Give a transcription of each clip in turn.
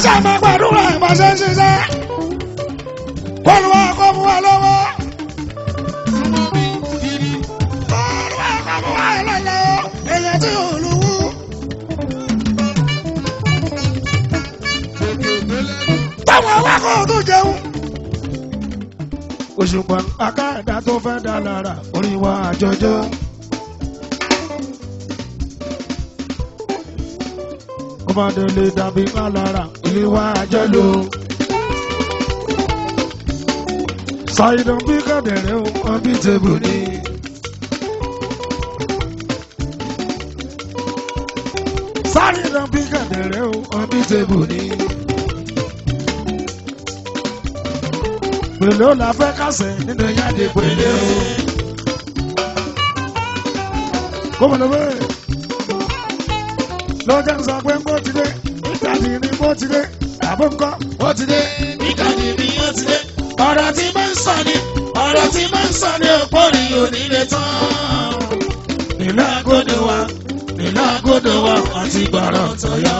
káṣá máa gbàdúrà bá ṣe ń ṣiṣẹ́ kó lu wa kó mu wa lọ́wọ́. Olúwa kó mu wa lọ́wọ́ èèyàn tí ò lówó. táwọn awakọ̀ tó jẹun. òṣùpá akáàdá tó fẹ́ dá lára orin wa àjọjọ́. ọmọdé lè dàbí lálára ilé wa àjọ lò. ṣàìdàn bí kẹ̀dẹ̀rẹ́ o wọn bí tèbù ni. ṣàìdàn bí kẹ̀dẹ̀rẹ́ o wọn bí tèbù ni. pèlè ó la fẹ́ kásẹ̀ nínú yáde pèlè o. gómìnà bẹ́ẹ̀ lọ́jà ń sọ pé ń bó ti dé ìtàdí ni bó ti dé àbó ńkọ́. ó ti dé ìkànnì mi ó ti dé ọ̀rọ̀ tí máa ń sọ ni ọ̀rọ̀ tí máa ń sọ ni òpórí onílé tán. nílò àgọ́dọ̀ wa nílò àgọ́dọ̀ wa àti gbọ̀rọ̀ tọ̀yọ́.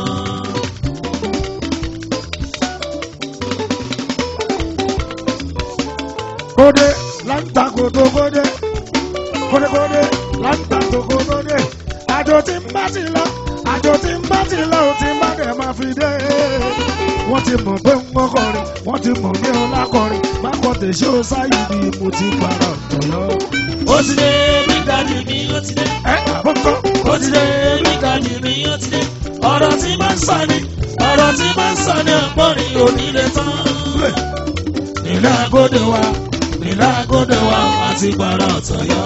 kódé láǹtà kòtò kódé kódé kódé láǹtà kòtò kódé àjò tí ń bá ti lọ àjò tí ń bá ti lọ ò tí ń bá dẹ̀ máa fi dé. wọ́n ti mọ̀ pé ń gbọ́ kọrin wọ́n ti mọ̀ ní ọlá kọrin má kọ́ tèṣe ó sáyé ni mo ti para ọ̀tọ̀yọ́. ó ti dé ìkànnì mi ó ti dé ẹ àbọ̀kọ́ ó ti dé ìkànnì mi ó ti dé ọ̀rọ̀ tí máa ń sọ ni ọ̀rọ̀ tí máa ń sọ ni òpórí onílé tán. nílò àgọ́dọ̀ wa nílò àgọ́dọ̀ wa àti gbọ̀rọ̀ tọ̀yọ́.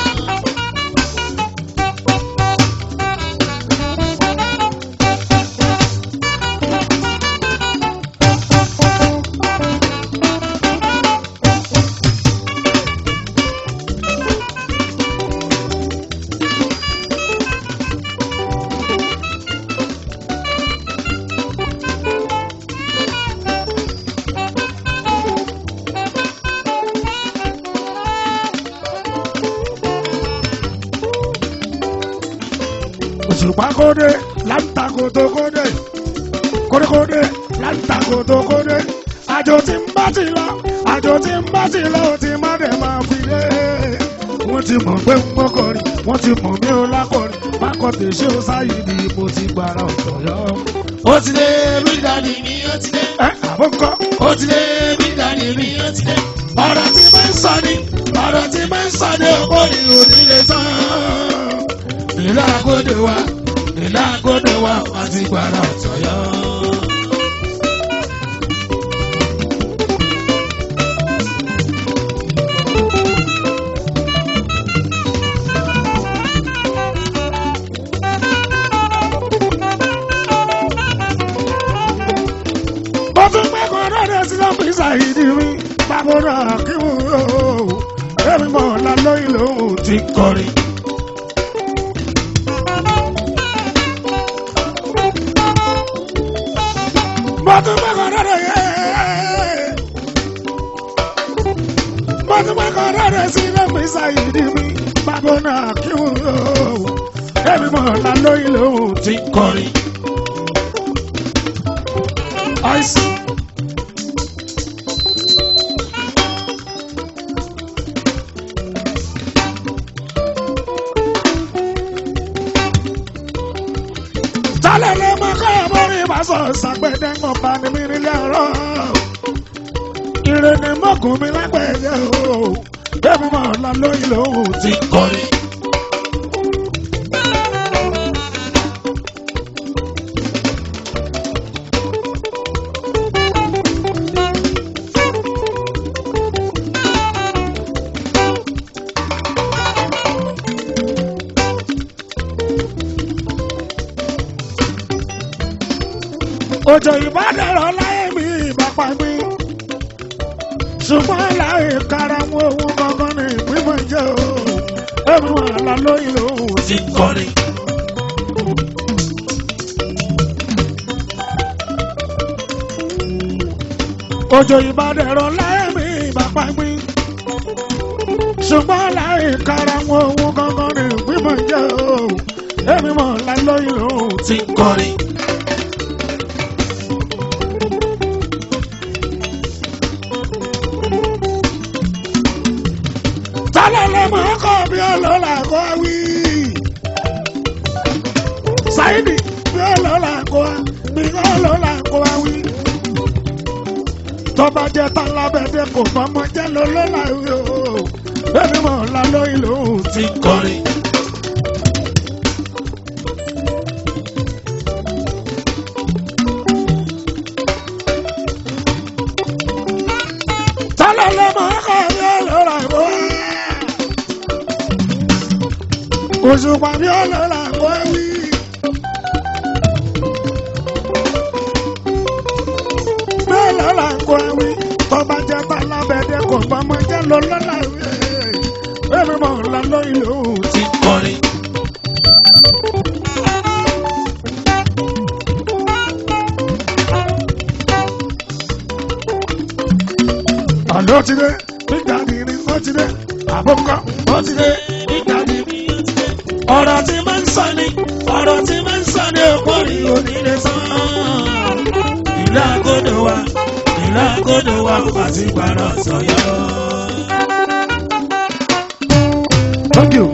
òṣùpá kódé láǹtà kòtò kódé kódé kódé láǹtà kòtò kódé àjò tí ń bá ti lọ àjò tí ń bá ti lọ ó ti má dẹ̀ máa fi dé. wọ́n ti mọ̀ pé ń gbọ́ kọrin wọ́n ti mọ̀ mí ó lákọrin má kọ́ tèṣe ó sáyé ni mo ti gbára ọ̀tọ̀yọ́. ó ti dé ìkànnì mi ó ti dé. ẹ àbọ̀kọ́ ó ti dé ìkànnì mi ó ti dé. ọ̀rọ̀ tí máa ń sọ ni ọ̀rọ̀ tí máa ń sọ ni òpórí onílé tán. nílò àgọ́dọ̀ wa nílò àgọ́dọ̀ wa àti gbọ̀rọ̀ tọ̀yọ́. ó tún pẹ́ kan lọ́dẹ sí lọ́pọ̀ ìsàyídì mi bàbá náà kí wọ́n ó èmi mọ̀ ọ́nà lóyún lòun ti kọrin. mo tún pẹ́ kan lọ́dẹ yẹ mo tún pẹ́ kan lọ́dẹ sí lọ́pọ̀ ìsàyídì mi bàbá náà kí wọ́n ó èmi mọ̀ ọ́nà lóyún lòun ti kọrin. I see. Tálẹ̀ lè mọ káyọ̀ mọ́rí ìbásọ̀ ṣàgbẹ̀dẹ̀ ń bá ní mi nílé ọ̀rọ̀. Ire ni mọ́kùn mi lágbẹ̀dẹ̀ o. Bẹ́ẹ̀ni mo lọ lóyún lòun ti kọrin. Òjò ìbádẹ́rọ̀ láyé mi ìbápa mi. Ṣùgbọ́n láyé kára wọn òun gangan ní ìpínpín jẹ́ o. Ẹ̀mí wọn àlá lóyún lòun ti kọrin. Òjò ìbádẹ́rọ̀ láyé mi ìbápa mi. Ṣùgbọ́n láyé kára wọn òun gangan ní ìpínpín jẹ́ o. Ẹ̀mí wọn àlá lóyún lòun ti kọrin. tálẹ́lẹ́ máa kọ́ bí ọlọ́lá kọ́ wí. Sáyidì bí ọlọ́lá kọ́ bí ọlọ́lá kọ́ wí. Tọ́ba jẹ́ tálábẹ́dẹ́ kò fọmọ jẹ́ lọ́lọ́lá wí o. Bẹ́ẹ̀ni mo la lóyún lòun ti kọrin. Tálẹ́lẹ́ máa kọ́ bí ọlọ́lá kọ́ wí. Òṣùpá bí ọlọ́lá kọ́ wí. bẹ́ẹ̀ lọ́la ń kọ́ ẹ̀wí tọ́ba jẹ́ bá lábẹ́dẹ́ kò fọmọ jẹ́ lọ lọ́la ìwé ẹ̀mí mọ̀ ńlá lóyún lòun ti kọrin. àlọ́ ti dé nígbà nìrí ó ti dé àbọ̀kọ́ ó ti dé nígbà nìrí ó ti dé. ọ̀rọ̀ tí máa ń sọ ni ọ̀rọ̀ tí máa ń sọ ni òpó rí onílé tán. ìlú àgọ́dọ̀ wa ìlú àgọ́dọ̀ wa àti ìpàrọ̀ sọ̀yọ́. Thank you.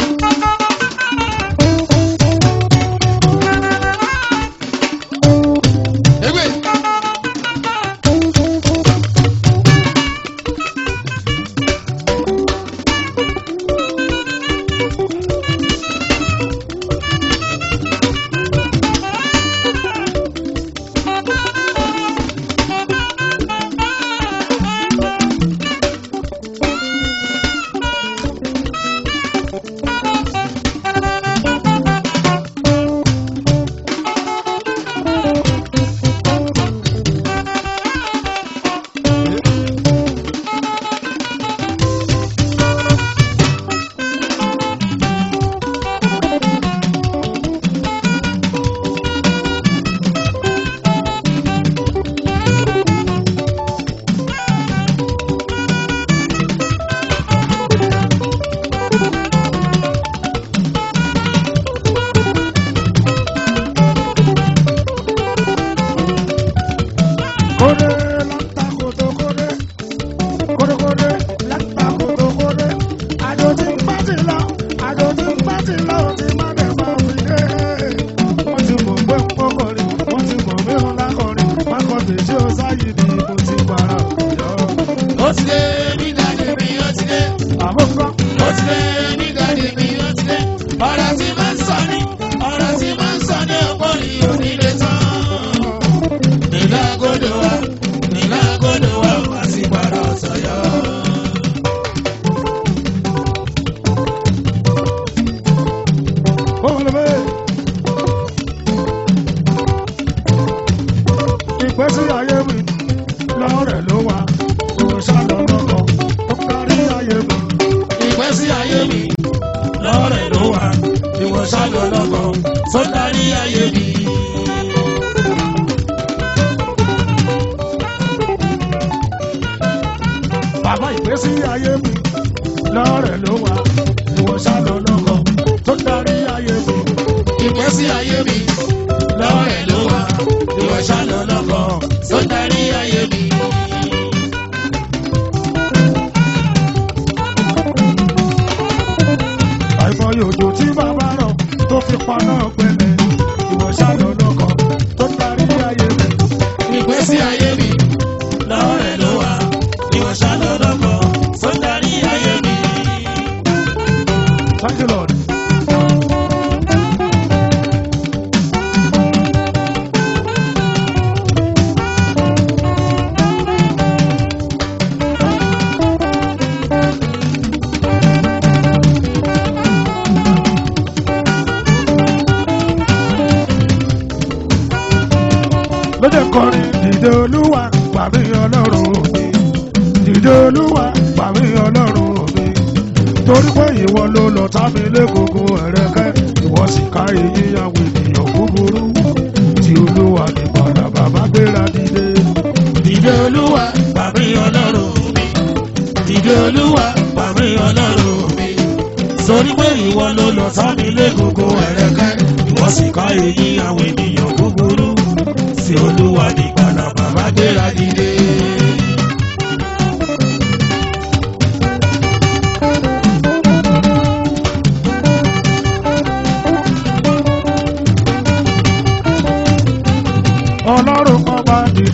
Kódé láńtà kòtò kódé. Kódé kódé láńtà kòtò kódé. Àjò tí ń bá ti lọ, àjò tí ń bá ti lọ, ó ti má dẹ̀ bá mi dé. Wọ́n ti mọ̀ pé ń kọ́kọ́rin, wọ́n ti mọ̀ pé ń lákọrin. Mákọ̀tì tí ó sáyé ni mo ti para òjò. ó ti dé nígbà tèmi ó ti dé. Àbúkọ́ ó ti dé nígbà tèmi ó ti dé. ọ̀rọ̀ tí máa ń sọ ni ọ̀rọ̀ tí máa ń sọ ni òpó rí onílé tán. ìlú àgọ́dọ̀ wa ìlú àgọ́dọ̀ wa àti ìpàrọ̀ sọ̀yọ́. Olùbẹ́. Ìgbésí ayé mi lọ́rẹ̀ ló wà, òṣàlọ́ lọ́kọ̀, ó kárí ayé mi. ìgbésí ayé mi lọ́rẹ̀ ló wà ìwọ ṣáàlọ́ lọ́kọ̀ tó darí ayé mi. Bàbá ìgbésí ayé mi lọ́rẹ̀ ló wà, òṣàlọ́ lọ́kọ̀, tó darí ayé mi. ìgbésí ayé mi lọ́rẹ̀ ló wà ìwọ ṣáàlọ́ lọ́kọ̀ tó darí ayé mi. Àìmọye òjò tí bàbá rọ̀ tó fi paná pẹ̀lẹ́, ìwọ̀ṣàlọ́ lọ́kọ̀, tó darí ayé mi. ìgbésí ayé mi lọ́rẹ̀ ló wà ìwọ ṣáàlọ́ lọ́kọ̀ tó darí ayé mi. Thank you, Lord. lóde kọrin dìde olúwa pàmí ọlọ́run mi dìde olúwa pàmí ọlọ́run mi torí pé ìwọ ló lọ tá mi légungun ẹ̀rẹ́kẹ́ ìwọ sì ká èyí àwọn ènìyàn búburú tí olúwa ní padà bàbá gbéra dìde. Dìde olúwa pàmí ọlọ́run mi. Dìde olúwa pàmí ọlọ́run mi. Sori pé ìwọ ló lọ sámi légungun ẹ̀rẹ́kẹ́. Ìwọ sì ká èyí àwọn ènìyàn búburú. Sí olúwa ní padà bàbá gbéra dìde.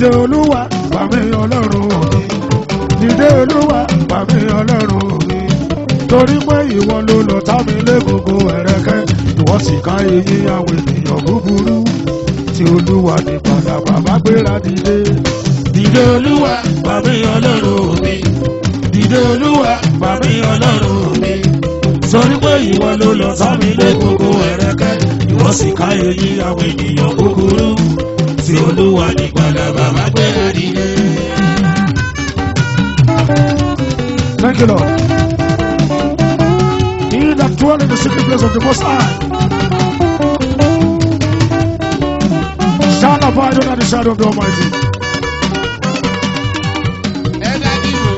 dìde olúwa pàmì ọlọ́run mi dìde olúwa pàmì ọlọ́run mi torí pé ìwọ ló lọ tá mi légogo ẹ̀rẹ́kẹ́ ìwọ sì ká eyín àwọn ènìyàn búburú tí olúwa ní padà bàbá gbéra dìde Dìde olúwa pàmí ọlọ́run mi. Dìde olúwa pàmí ọlọ́run mi. Sọrí pé ìwọ ló lọ sámi lé gbogbo ẹ̀rẹ́kẹ́. Ìwọ sì ká èyí àwọn ènìyàn kúkúrú. Tí olúwa ní padà bàbá gbé àdìdé. Thank you, Lord. He that dwell in the secret place of the Most High shall abide under the shadow of the Almighty. ẹ̀dá dìbò.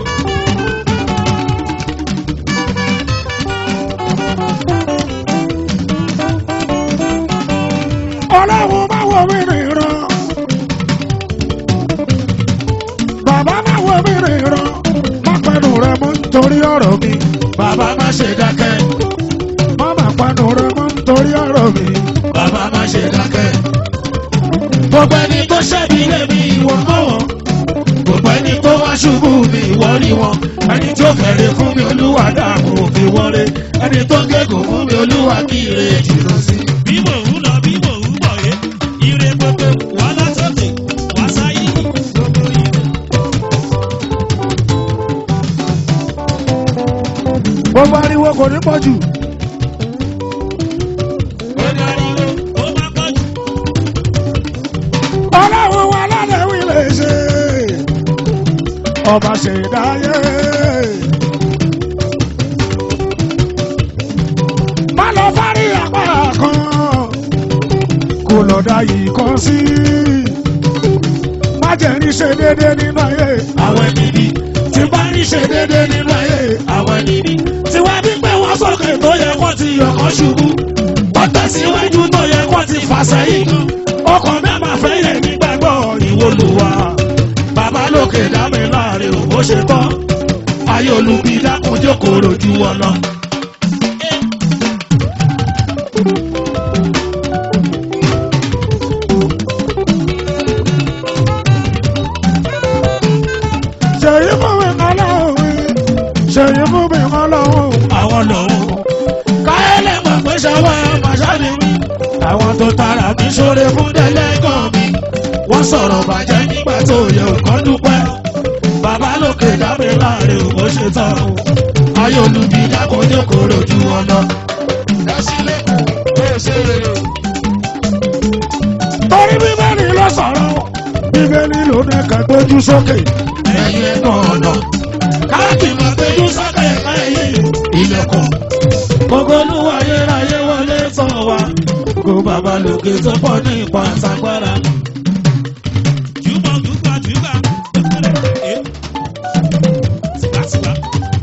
Ọlọ́run má wo mí nìran. Bàbá má wo mí nìran. Má pẹnu rẹ mọ́ nítorí ọ̀rọ̀ mi. Bàbá má ṣe dákẹ́. Má má pẹnu rẹ mọ́ nítorí ọ̀rọ̀ mi. Bàbá má ṣe dákẹ́. Gbogbo ẹni tó ṣẹ́bi lé mi ìwọ mọ́ wọn. Gbogbo ẹni tó wá ṣubú mi ìwọ rí wọn. Ẹni tó fẹ̀rẹ̀ fún mi olúwa dààmú òfin wọlé. Ẹni tó gégùn fún mi olúwa kí ire jìnnà sí. bí mò ń lọ bí mò ń bọ̀ yé ire gbogbo wà látòkè wà sáyé gbogbo ire. Gbogbo ariwo kò ní pọ̀ jù. ó dariwo ó má pọ̀ jù. Ọlọ́run wa lálẹ́ wí lè ṣe. Ọba ṣe dáyé. Má lọ fárí apá kan. Kò lọ dá yìí kan sí. Má jẹ́ ní ṣe déédéé nínú ayé. Àwọn ẹni bí tí bá rí ṣe déédé nínú ayé. Àwọn ẹni bí tí wá bí pé wọ́n sókè tó yẹ kó ti yọkọ̀ ṣubú. Wọ́n tẹ̀síwájú tó yẹ kó ti fà sẹ́yìn. Ọkàn mi máa fẹ́ yẹ nígbàgbọ́ ìwolùwà. Bàbá lókè dá mi láàrin òbó ṣe tán. Ayé olùbí dákun jókòó rojú wọn lọ. Ṣèyí fún mi kan lọ́hùn. Ṣèyí fún mi kan lọ́hùn. Àwọn lòun. Káyọ̀lẹ̀ mọ̀ pé ṣọwọ́ màṣáni mi. Àwọn tó tara mi ṣoore fún dẹ́lẹ́gàn mi. Wọ́n sọ̀rọ̀ bàjẹ́ nígbà tó yẹ òkàn dúpẹ́. Bàbá lókè dábẹ́ láàrin òbó ṣe tán. Ayé olùbí dákun jókòó rojú wọn lọ. ẹ sílẹ̀ kó o ṣe rere. Torí bíbélì ló sọ̀rọ̀. Bíbélì ló ní ká gbójú sókè. Ẹyẹ ọ̀nà. Káàkiri máa péjú sọ́kẹ́ ẹ̀ka ẹ̀yìn ilẹ̀kùn. Gbogbo olúwa ayérayé wọlé tán wa. Gbogbo bàbá lókè tó pọ̀ ní ipa àtàgbára. jùbọ̀ jùgbà jùgbà ẹ tìgbàtìgbà.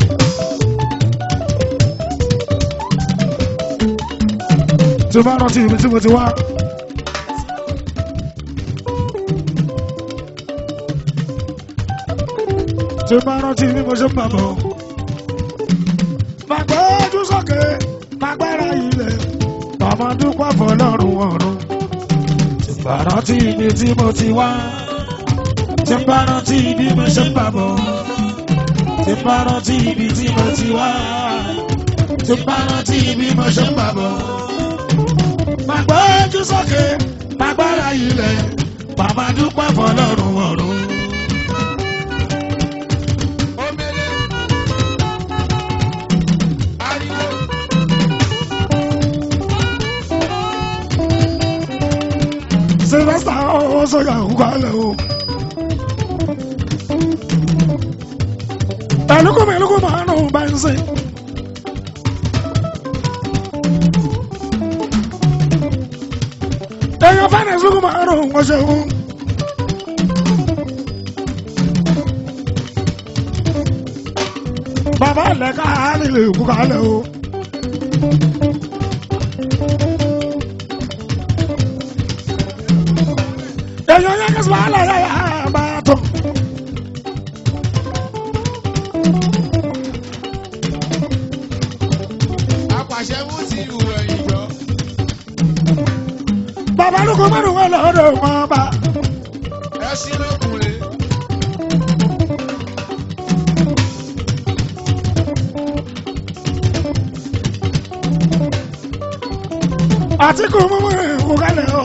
Tí o bá rántí ibi tí mo ti wá. Tí o bá rántí bí mo ṣe ń bàbọ̀. Màgbé ojú sókè, màgbára ilẹ̀, màmá dúpọ̀ fọlọ́run ọ̀run. Tí bá rántí ibi tí mo ti wá. Tí bá rántí bí mo ṣe ń bàbọ̀. Tí bá rántí ibi tí mo ti wá. Tí bá rántí bí mo ṣe ń bàbọ̀. Màgbé ojú sókè, màgbára ilẹ̀, màmá dúpọ̀ fọlọ́run ọ̀run. omele. ariwo. Sylvester ó sọ̀yà òkú alẹ́ o. Ẹlúkú mi ẹlúkú máa ń nù bá ń sìn. Èèyàn fẹ́ràn ìsúkú máa ń nù wọ́n ṣe wọ́n. Bàbá ilẹ̀ ká lílè òkú kalẹ̀ o. Èèyàn yẹn kí sùpàlà yà yà bá tó. apàṣẹ mú ti ìwò ẹ̀yìn jọ. Bàbá lóko mẹ́rin wọn lọ́dọ̀ wọn bá. ẹ ẹṣin lókun rè àtìkù mímú ìkú kálẹ̀ o.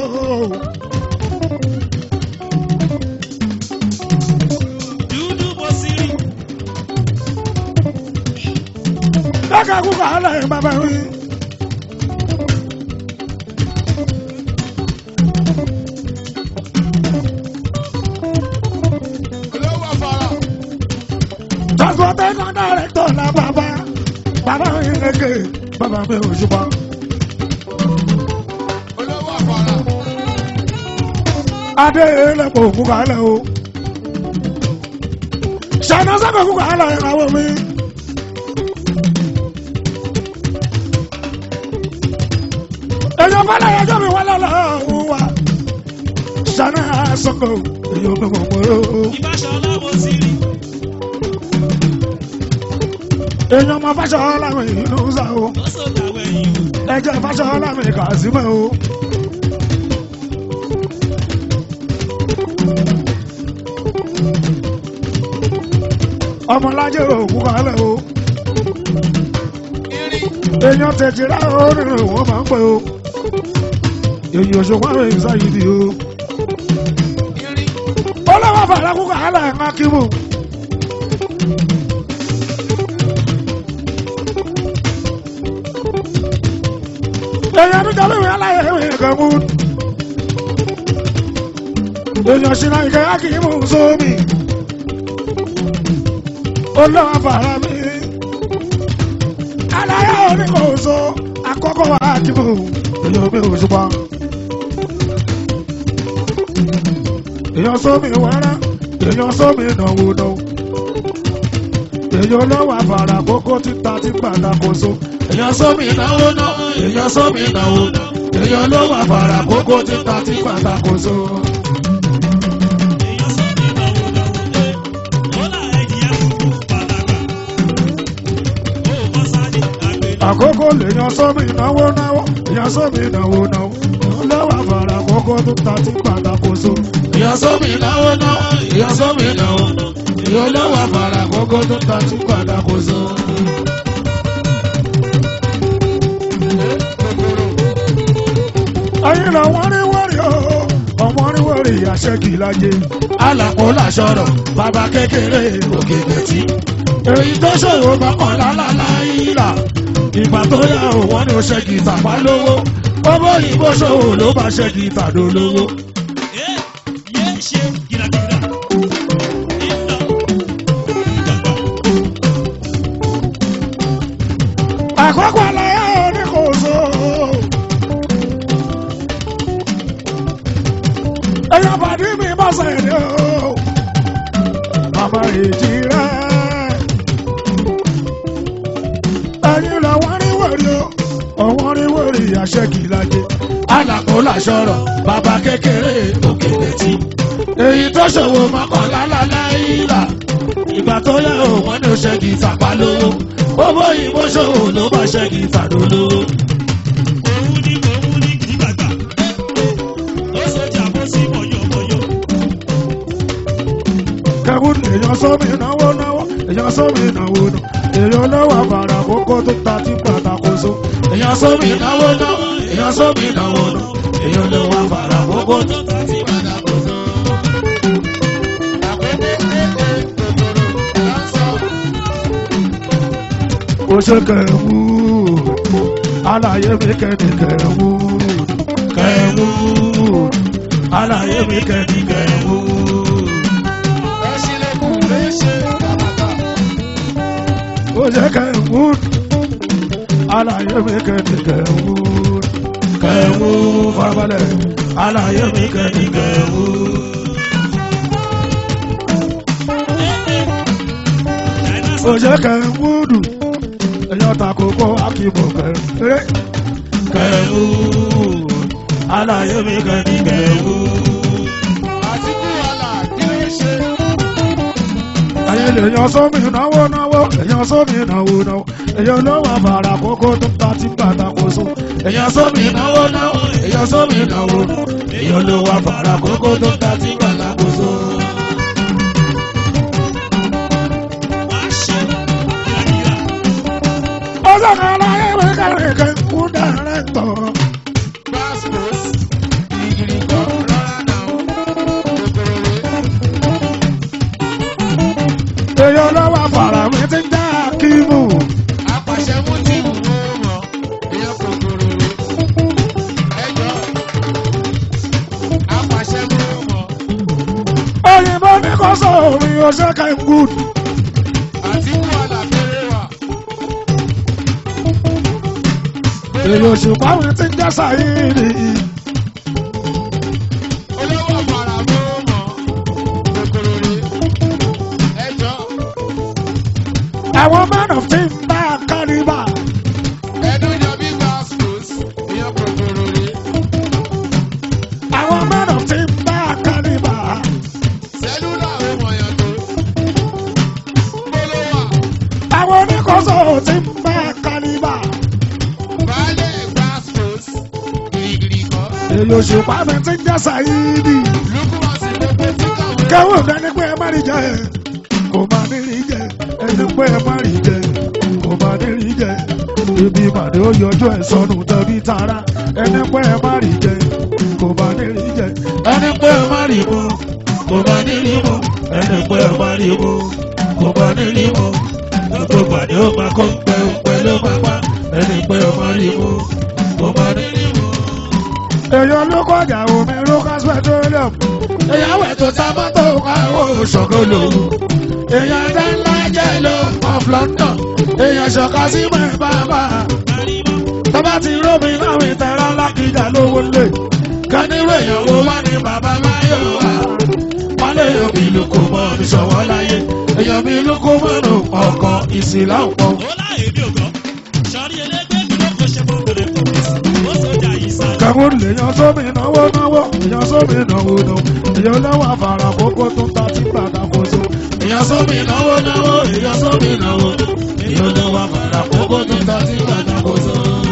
dúdú bó sí rí. lọ́kà kú kálẹ̀ bàbá mi. olówó afárá transportation director la bàbá bàbá mi lékè bàbá mi ò ṣùpọ̀. olówó afárá adé lẹ́pọ̀ òkú kálẹ̀ o. ṣáná sẹ́kọ̀ òkú kálẹ̀ ìràwọ̀ mi. èèyàn fẹ́lẹ̀ ẹjọ́ mi wá lọ́lọ́ òun wa. ṣáná sọ́kọ̀ èèyàn mi mọ̀ mọ́ o. ìbáṣọlá bó sí rí. èèyàn mọ fáṣọ láwọn ìlú sá o. ó sọ̀tàwẹ̀ yìí o. ẹjẹ fáṣọ láwọn ìkà sí mọ́ o. ọmọlájẹ òkú kalẹ̀ o. irin èèyàn tẹ̀jìrá onírìn wọn máa ń pẹ́ o. èèyàn òṣùpá rẹ̀ ń sáyidì o. irin olówó bàrà kú kalẹ̀ ń kíbù. èèyàn tó jẹ́ wíwí aláyẹ̀ ìwé kan mú. èèyàn ṣìnà ìkẹ́ akíyìmù sómi. olówó bàrà mi. aláyẹ̀ oníkòóso àkọ́kọ́ wa kíbù. èèyàn mi ò ṣùpá. èèyàn sómi wẹ́rẹ́ èèyàn sómi náwó náwó. èèyàn lọ́wọ́ àfàrà kókó títa tí pàtàkóso. èèyàn sómi náwó náwó èèyàn sómi náwó náwó. èèyàn lọ́wọ́ àfàrà kókó títa tí pàtàkóso. èèyàn sọ ní ìnáwó náwó dé. ó là ẹ̀jìyà kúkú pàtàkì. ó bọ́ sáré àgbélé. àkókò lèèyàn sómi náwó náwó èèyàn sómi náwó náwó. èèyàn lọ́wọ́ àfàrà kókó títa tí pàtàkóso. èèyàn sómi náwó náwó èèyàn sómi náwó náwó. èèyàn lọ́wọ́ àfàrà kókó títa tí pàtàkóso. ayé la wọ́n rí wọ́rí o ọmọ rí wọ́rí àṣẹ́kì lájẹ. alàpò làṣọrọ̀ bàbá kékeré òkè gbẹ̀tì. èyí tó ṣòro mọ́kànlá láláìlà ìgbà tó yá o wọ́n ní o ṣẹ́gi tàpá lówó owó ìbò ṣòwò ló bá ṣẹ́gi tàdó lówó. ẹ yé ṣe gíragíra. ìlà ìjàmbá. àkọ́kọ́ aláyá oníkòso. èèyàn bàdí mi bá sẹ̀dẹ̀ o. bàbá èjì rẹ̀. ẹ̀yin làwọn rí wẹ̀rí o. ọ̀wọ́n rí wẹ̀rí àṣẹ́kì lájẹ. alàpò làṣọrọ̀ bàbá kékeré òkè létí. èyí tó ṣòwò mọ́kànlá láláìlà. ìgbà tó yẹ o wọ́n ní o ṣẹ́gi tàpá lówó. owó ìbò ṣòwò ló bá ṣẹ́gi tàdó lówó. òun ní òun ní kìdìgbàgbà. ó sọjà bó sí mọ̀yọ̀mọ̀yọ̀. kẹ́wùn èèyàn sómi náwó náwó èèyàn sómi náwó náwó èèyàn lọ́wọ́ àbàrà kókó tó ta tí pàtàkóso. èèyàn sómi náwó náwó èèyàn sómi náwó náwó èèyàn lọ́wọ́ àbàrà kókó tó ta tí pàtàkóso. àkókò kéde kòkòrò láńsọ ó ṣe kẹ́wù àlàyé mi kẹ́ni kẹ́wù kẹ́wù àlàyé mi kẹ́ni kẹ́wù. ẹṣin lókun rè ṣe bàbàtà ó ṣe kẹ́wù àlàyé mi kẹ́ni kẹ́wù kẹ́wù farabalẹ̀ àlàyé mi kẹ́ni kẹ́wù. ó ṣe kẹ́wù dù èèyàn ta kókó akíbọ̀ kẹ́wù kẹ́wù àlàyé mi kẹ́ni kẹ́wù. àtìkú wàhálà kí ló ṣe ayé lèèyàn sómi náwó náwó èèyàn sómi náwó náwó èèyàn lọ́wọ́ àbàrà kókó tó ta tí pàtàkóso èèyàn sómi náwó náwó èèyàn sómi náwó náwó èèyàn lọ́wọ́ àbàrà kókó tó ta tí pàtàkóso. ọjọ́ kan láyé mi kẹrin kẹ kú dẹrẹ tọ̀. Passport, ìgìrì kan rọra náà, kòkòrò rè. èyí ọlọ́wọ́ fara mi ti ń já kíìmù. Apàṣẹ mú tí mò ń mọ̀, èèyàn kòkòrò rè. Ẹjọ́, apàṣẹ mú mọ̀, òyìnbó ní kò sọ omi ọṣẹ kẹ ń gùn. àti kú àlàfẹ́rẹ́ wà. èyí òṣùpá mi ti ń já sáyìnì. Olówó ọ̀fàrà mú mọ̀, kòkòrò rè. Ẹjọ́, àwọn man of team bá a kálíbà. ẹnu yọ bí passport, èèyàn kòkòrò rè. àwọn man of team bá a kálíbà. Sẹ́lúlà ó mọ̀yàn tó. Gbólówà, àwọn oníkóso team bá a kálíbà. baálé passport, gìrìgìrì kan. èyí òṣùpá mi ti ń já sáyìnì. Lúkúmọ̀sí gbogbo tí kàwé. kẹ́wọ́n dání pé ẹ má rí jẹ kò má ní rí jẹ ẹni pé ẹ má rí jẹ kò má ní rí jẹ ibi ìpàdé ó yọjú ẹ sọnù tẹbi tara ẹni pé ẹ má rí jẹ kò má ní rí jẹ ẹni pé ẹ má rí mu kò bá ní rí mu ẹni pé ẹ má rí mu kò bá ní rí mu gbogbo pàdé ó máa kó pẹ́ pẹ́ ló máa pa ẹni pé ẹ má rí mu kò bá ní rí mu. èèyàn ló kọjá omi lucas petroleum ìyàwó ètò tá a bá tó káwọ́ ṣọ̀kọ́ lòun èèyàn dá ńlá jẹ́ lọ of London èèyàn ṣọ̀ká sí mọ̀ bàbá tọ́ba ti rómi láwọn ìtẹ̀rọ lákìjà lówó lè kánírò èèyàn wo wá ní bàbá máyọ̀ wá wọ́n lè yọ bí lóko mọ́ mi ṣọ̀wọ́ láyé èèyàn mi lóko mọ́nù ọkọ̀ ìsìlá ọ̀pọ̀. ó láyé mi ò gbọ́ sọrí ẹlẹgbẹ́ mi ló kó ṣe mọ́ bèrè tó fi sí ó sọjà yìí sá. kẹ́wọ́n lè yan sómi náwó náwó yan sómi náwó náwó èèyàn lọ́wọ́ àfàrà kókó tó ń ta tí gbàgbà kó so. èèyàn sómi náwó náwó èèyàn sómi náwó èèyàn náwó àfàrà kókó tó ta sí gbàdàkóso.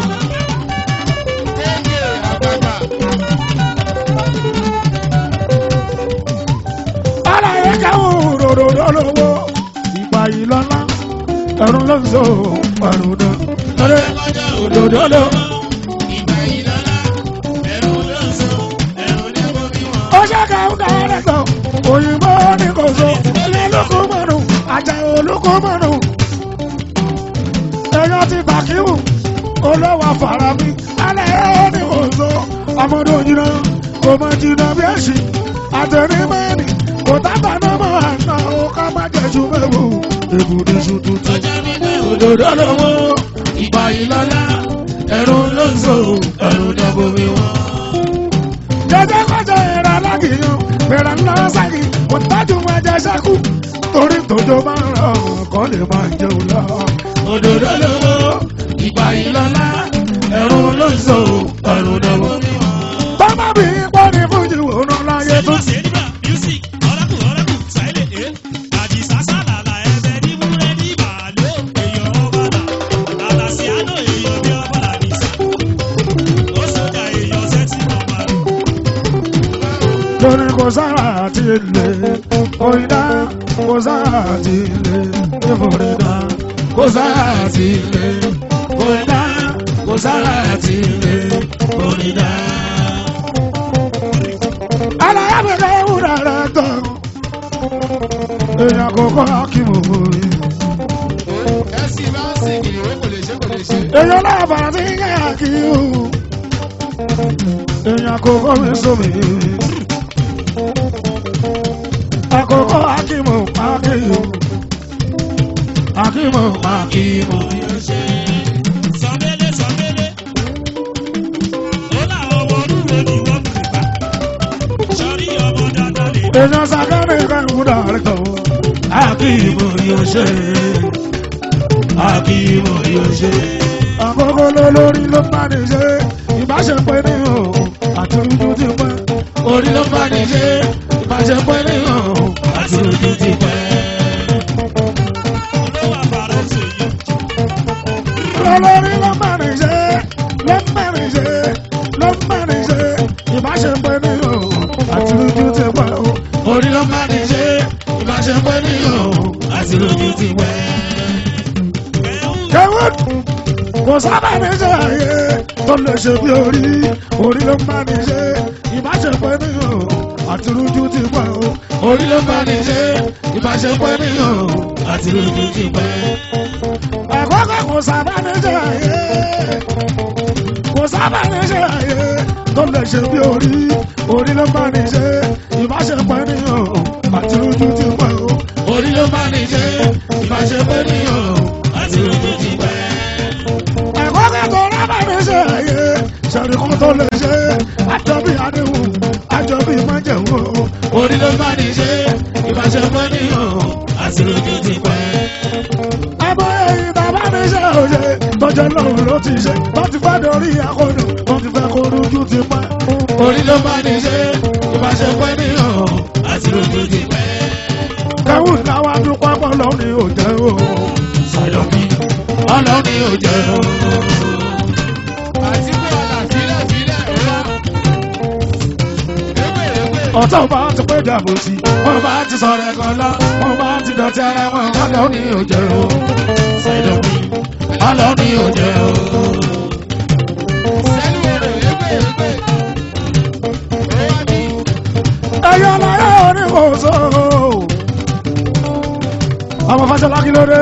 Kéèké àgbàgbà. aláyé kẹ́wọ́n ròdòdó lówó ìgbà yìí lọ́lá ẹ̀rù ló ń so ẹ̀rù náà. lọ́dẹ òdòdó ló. Ìgbà yìí lọ́la, ẹ̀rù ló ń so, ẹ̀rù ní bomi wọn. ó ṣe kẹ́hún kẹ́rẹ́ tán òyìnbó ní kò so ilé lóko mọ́nù àjà olóko mọ́nù. èèyàn ti bàkíwù olówó afárá mi alẹ́ ní kò so ọmọdé òyìnbó kò mọ jìnnà bí èsì àtẹnumẹ́ni kò tábà náà mọ̀ àná ó ká má jẹ́jú mẹ́wò èbùdí ṣu tuntun. ọjà mi ní òdòdó lówó ìgbà yìí lọ́lá ẹ̀rù ló ń so ẹ̀rù ní bomi wọn. jẹjẹ kọjá ẹ̀rọ alágìyàn bẹ̀rẹ̀ ńlá sáyé kò tájú wọn jẹ sẹ́kù torí tòjó máa ń rọ kọ́ lè máa jẹun lọ. òdòdó lówó ìgbà yìí lọ́lá ẹ̀rù ló ń so ẹ̀rù ní bomi wọn. bàbá mi pọ́ ní fújì òun láyé tó. Sẹ́dúrà Sẹ́dúrà music ọ̀rẹ́kù ọ̀rẹ́kù sáìlẹ̀ ẹ̀ àdìsá sálàlà ẹ̀bẹ̀ ní múlẹ̀ ní màálù èèyàn ọ̀bàlà àtàsí àná èèyàn bí ọ̀bàlà nìsà ó sọjà èèyàn sẹ́tì nọ̀mà. lórí kò sára àti ilé òyìnbá kò sára àti ilé ìfòrìdá kò sára àti ilé kò dá kò sára àti ilé kò ní dá. aláyàbẹ̀kẹ́ wúrà rẹ̀ tán èèyàn kò kọ́ akíwò orí. Ẹ̀sìn bá ń sìn kìnìún kò lè ṣe kò lè ṣe. èèyàn láàbàrà tí ń yẹ àkíwò èèyàn kò kọ́ mi sómi. àkókò akíwò akíwò akíwò akíwò. sọmẹlẹ sọmẹlẹ ó láwọn ọmọ olúwo ni wọ́n mú ìgbà sọrí ọmọ dáadáa lè èèyàn sàkárẹ̀ kan wúrà rẹ̀ tán. akíbo yóò ṣe akíbo yóò ṣe. àkókò lólórí ló bá ní ṣe ìbáṣepọ̀ ní o àti ojú ti pẹ́. orí ló bá ní ṣe ìbáṣepọ̀ ènìyàn àti ojú ti pẹ́. olówó àbàrà ṣèyí. lólórí ló bá ní ṣe ló bá ní ṣe ló bá ní ṣe ìbáṣepọ̀ ní o àti ojú ti pẹ́ o. orí ló bá ní ṣe ìbáṣepọ̀ ènìyàn àti ojú ti pẹ́. kẹ́wọ́n kò sábà ní ṣe àyè tó lè ṣe bí orí orí ló ń bá ní ṣe ìbáṣepọ̀ ènìyàn àti rújú ti pẹ́ o orí ló ń bá ní ṣe ìbáṣepọ̀ ènìyàn àti rújú ti pẹ́. àkọ́kọ́ kò sábà ní ṣe àyè kò sábà ní ṣe àyè tó lè ṣe bí orí orí ló ń bá ní ṣe ìbáṣepọ̀ ènìyàn àti rújú ti pẹ́ o orí ló ń bá ní ṣe ìbáṣepọ̀ ènìyàn àti rújú ti pẹ́ ẹ̀kọ́ kẹ́kọ̀ọ́ rábà ní ṣe àyè ṣẹ̀rí kan tó lè ṣe àjọbí àdéhùn àjọbí májẹ̀wò orí ló bá ní ṣe ìbáṣepọ̀ níyàn àti lójú ti pẹ́. ẹ̀bùn èyí bàbá ní ṣe òye tọ́jọ́ lọ́run ló ti ṣe tó ti fẹ́ dorí akọ́dùn tó ti fẹ́ kó lójú ti pẹ́. orí ló bá ní ṣe ìbáṣepọ̀ níyàn àti lójú ti pẹ́. kẹ́wù táwa dúpọ́ pọ̀ lọ́run ò jẹ́ o. sàyọ̀mí ọlọ́run ò jẹ́ o. Àtìkú ọ̀la sílẹ̀ sílẹ̀ rírá. Ewé ewé. ọ̀tọ̀ bá ti pé dàbò sí wọ́n bá ti sọ̀rọ̀ ẹ̀kan lọ wọ́n bá ti dọ̀tí ara wọn ọlọ́run ní òjẹ́ o ṣàìdọ̀mí ọlọ́run ní òjẹ́ o. Sẹ́lú orò ewé ewé. Ó wá bí. ẹyọ láyé oníkóso ọmọ fásọlá kí ló dé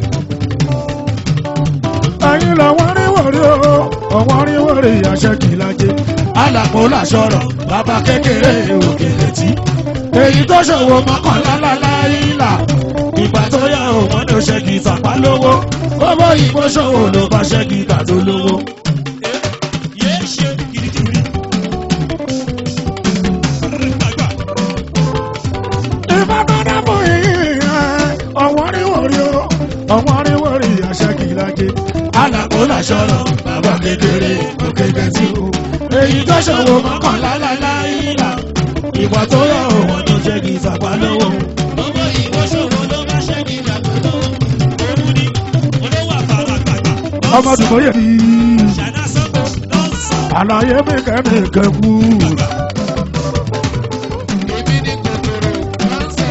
ẹyin lọ́wọ́ rí wòrí o ọwọ́ rí wòrí àṣẹ kìlájẹ alàpò làṣọrọ bàbá kékeré òkèlè tí èyí tó ṣòwò mọ́kànlá láláìlà ìgbà tó yá òun ní oṣẹ́ gìtà pa lówó gbogbo ìbò ṣòwò ló bá ṣẹ́ gìtà tó lówó. yé ṣe gidigidi. Gbàgbà. ìbátan fún yìí ọwọ́ rí wòrí o ọwọ́ rí wòrí àṣẹ kìlájẹ alàpò làṣọrọ bàbá kékeré òkèlè tí o èyí tó ṣòwò mọ́kànlá láláìlà ìgbà tó yá òun ní oṣẹ́ gìtà pa lówó. Gbogbo ìbò ṣòro ló bá ṣe ní ìdàgbàsókè. Òun ni olówó àfàràgbàgbà. ọmọ dùgbò yẹ bí Ṣàdá sọ́kọ̀ lọ́sàn. àlàyé mi kẹ́mi kẹ́kù Èmi ni kòkòrò máa ń sọ.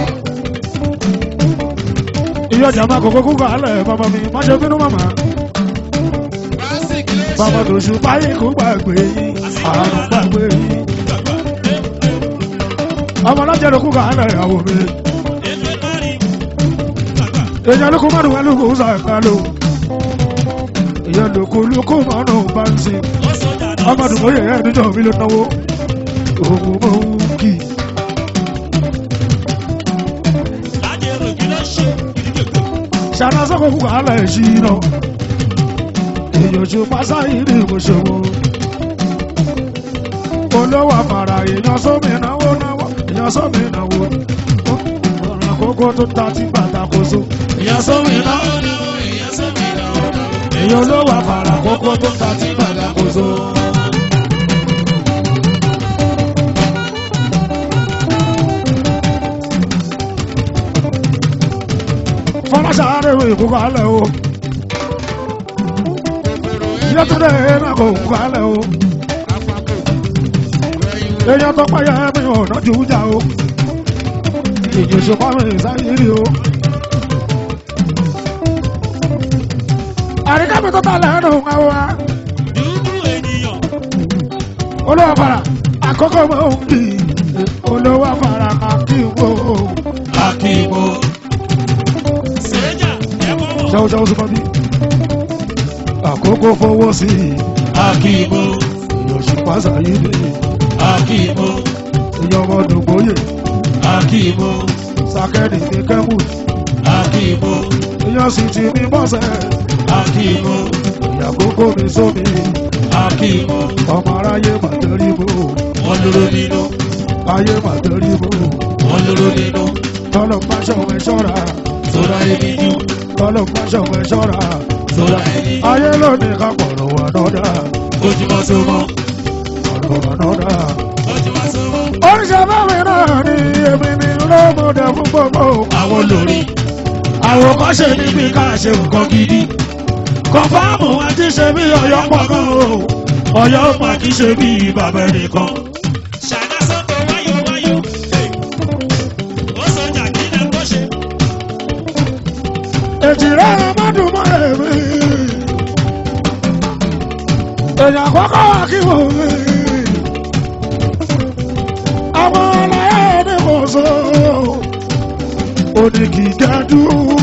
ìyọjà máa kókó kú kálẹ̀ bàbá mi má ṣe bínú màmá Básíkì ló ṣe. bàbá tó ṣù báyìí kú gbàgbé yìí àrùn gbàgbé yìí Gbàgbà. ọmọ alájẹrò kú kálẹ̀ àwọn mi Ètò ìparí. Gbàgbà. èèyàn lóko márùn ún lóko ń sàkà lò èèyàn lóko lóko márùn ún bá ń sin Ó sọjà náà. ọmọ dùgbò yẹ ẹ́ níjọ́ mi ló náwó òun mọ̀ ń kì í. Láti èrò kí ló ṣe gidigidi. ṣàrà sọ́kò kúkọ̀ alẹ́ ìṣirò èèyàn ṣe pásá ìrì ìmọ̀ṣẹ̀wò olówó àfàrà èèyàn sómi náwó náwó èèyàn sómi náwó ọ̀rọ̀ àkókò tó ta tí bàtà kò so èèyàn sómi náwó náwó èèyàn sómi náwó náwó èèyàn olówó àfàrà àkókò tó ta tí bàtà kò so. fọláṣà rẹ̀ ìkókò alẹ́ o Kòkòrò ewé. yẹtúndé náà kò kókò alẹ́ o Àpapọ̀. Ẹyin wo. èèyàn tó pààyà mi ò nájú jà o èyí ṣùpá mi sáyérì o. àríkà mi tó ta lẹ́nu àwọn wa Dúdú ènìyàn. olówó fara àkókò mọ̀ ń bì olówó fara akíwò akíwò. Sèéjà ẹ̀kọ́ wọ̀. ṣẹ́wó ṣẹ́wó sí fọ́bí àkókò fowó sí akíwò èyí ṣùpá sáyérì akíwò èyí ọmọ dògbóyè akíwò sákẹ́rì ní kẹ́wù akíwò èyí sì ti ní bọ́sẹ̀ akíwò ìyàkókò mi sómi akíwò ọmọ aráyé màtẹ́rìbò Wọ́n lóró nínú. ayé màtẹ́rìbò Wọ́n lóró nínú. tọ́lọ̀ pàṣọ ẹ̀ ṣọ́ra Sọ́ra ẹni jú. tọ́lọ̀ pàṣọ ẹ̀ ṣọ́ra Sọ́ra ẹni jú. ayé lónìí ká pọ̀rọ̀ wà nọ́dà Ojúmọ́ so mọ́. pọ̀rọ̀ wà nọ́dà. Ojúmọ́ so mọ́. oríṣi bámi náà ni èmi ni lómọdé fún gbogbo Àwọn olórí. àwòkọ́ṣe níbi ká ṣe nǹkan gidi kọ̀fáàmù àti ṣe bí ọ̀yọ́ pọ̀ gan o ọ̀yọ́ mà kì í ṣe bí bàbá ẹnìkan. Ṣàdá sọ́kọ̀ wáyò wáyò. Ó sọjà kí lẹ kó ṣe. ètì rẹ̀ ọmọdún mọ́ èmi èèyàn kọ́kọ́ wà kí wò mí. àwọn aláyé ní kò so òní kì í gẹ́dú.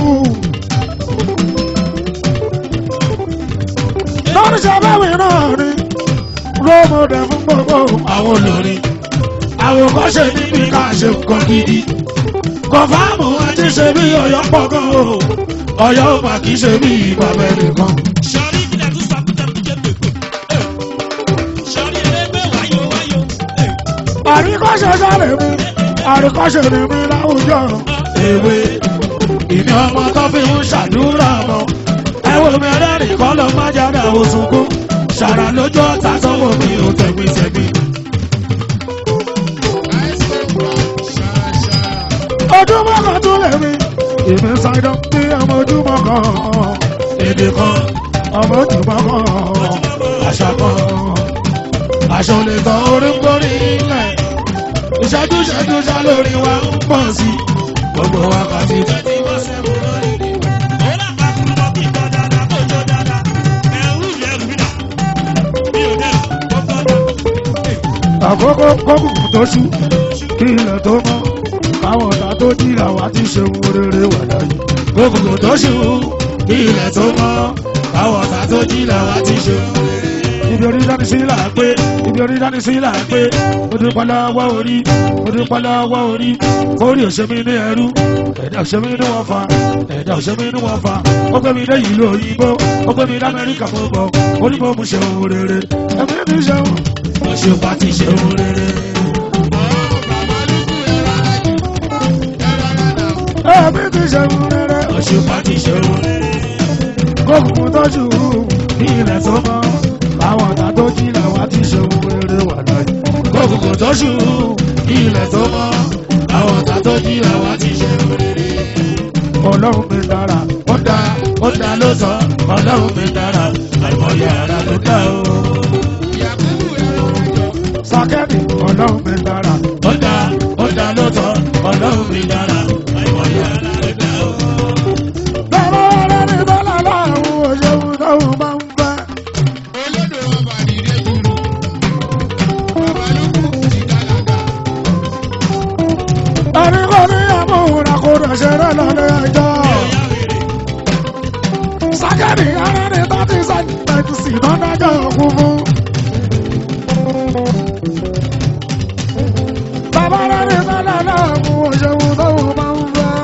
lórí sábẹ́wì náà ni rómọdé fún gbogbo àwọn olórin àwòkọ́ṣe níbi ká ṣe nǹkan gidi kọfáàmù àti ṣe bí ọ̀yọ́ pọ̀ gan o ọ̀yọ́ ò mà kì í ṣe bí bàbá ẹnìkan. Sọ̀rí kílẹ̀ tún sọ kúta kújẹ́ pèpè. Sọ̀rí ẹlẹ́gbẹ́ wáyò wáyò. àríkọ́ṣe sáré mi àríkọ́ṣe ni mi láwùjọ èwe ìní ọmọ tó fi ń ṣàdúrà mọ́ ẹ wo mi ẹlẹ́rìí kọ́ ló má jáde àwọn sunkún ṣàrà lójú ọ̀tá sanwó mi ò tẹ̀mí tẹ̀mí. ojúmọ́ kan tún lè mi èmi ṣàìdán bí ọmọ ojúmọ́ kan èdè kan ọmọ ojúmọ́ kan àṣà kan aṣọ lè tán orí ń gbórí ilẹ̀ ìṣẹ́jú ìṣẹ́jú ṣá lórí wa ń pọ̀ sí gbogbo wákàtí. Twenty four seven lórí ni. Ó là bá kú lọ kí gbọ́ dáadáa kó jó dáadáa. Ẹ̀rú ìlú ẹ̀rù mi nà. Mi ò dẹ̀ kó gbọ́ dáa. àkókò kókùnkùn tó ṣú kí ilẹ̀ tó mọ́ káwọn ọ̀tá tó jìyà wá ti ṣe ohun rere wà láyé. kókùnkùn tó ṣú kí ilẹ̀ tó mọ́ káwọn ọ̀tá tó jìyà wá ti ṣe ohun rere. ibi orí dání sí là ń pé ibi orí dání sí là ń pé mo dúpẹ́ lọ́wọ́ orí mo dúpẹ́ lọ́wọ́ orí kórè òṣèmí ní ẹrú ẹ̀dá òṣèmí ní wọ́n fa ẹ̀dá òṣèmí ní wọ́n fa ó gbé mi dé ìlú òyìnbó ó gbé mi dé amẹ́ríkà mo bọ̀ ó ní mo mú ṣe ohun rere ẹ̀mí mi ṣe ohun òṣùpá ti ṣe ohun rere. ẹ̀mí ti ṣe ohun rere òṣùpá ti ṣe ohun rere. kókùnkùn tọ́jú ní ilẹ̀ tó mọ́ àwọn ọ̀tá tó jí làwa ti ṣe ohun rere wà láyé. kókùnkùn tọ́jú ní ilẹ̀ tó mọ́ àwọn ọ̀tá tó jí làwa ti ṣe ohun rere. ọlọ́run mi dára ó dá ó dá ló sọ ọlọ́run mi dára àìmọye ara ló dá o sákẹ́ẹ̀dì ọlọ́run mi dára. ó dá ó dá lóòótọ́ ọlọ́run mi dára. àìmọye ara rẹ̀ dá o. bàbá ọlọ́run bọ́lá láàrún òṣèlú tóun máa ń fẹ́. ẹni kò ní àmúhùnà kò dẹ̀ ṣeré lọ́lẹ́ ẹjọ́. sákẹ́ẹ̀dì ara ní thirty centimetres sí lọ́dájọ́ òkú fún. bàbá rẹ̀ ní sálẹ̀ náà mú òṣèlú tóun máa ń fẹ́.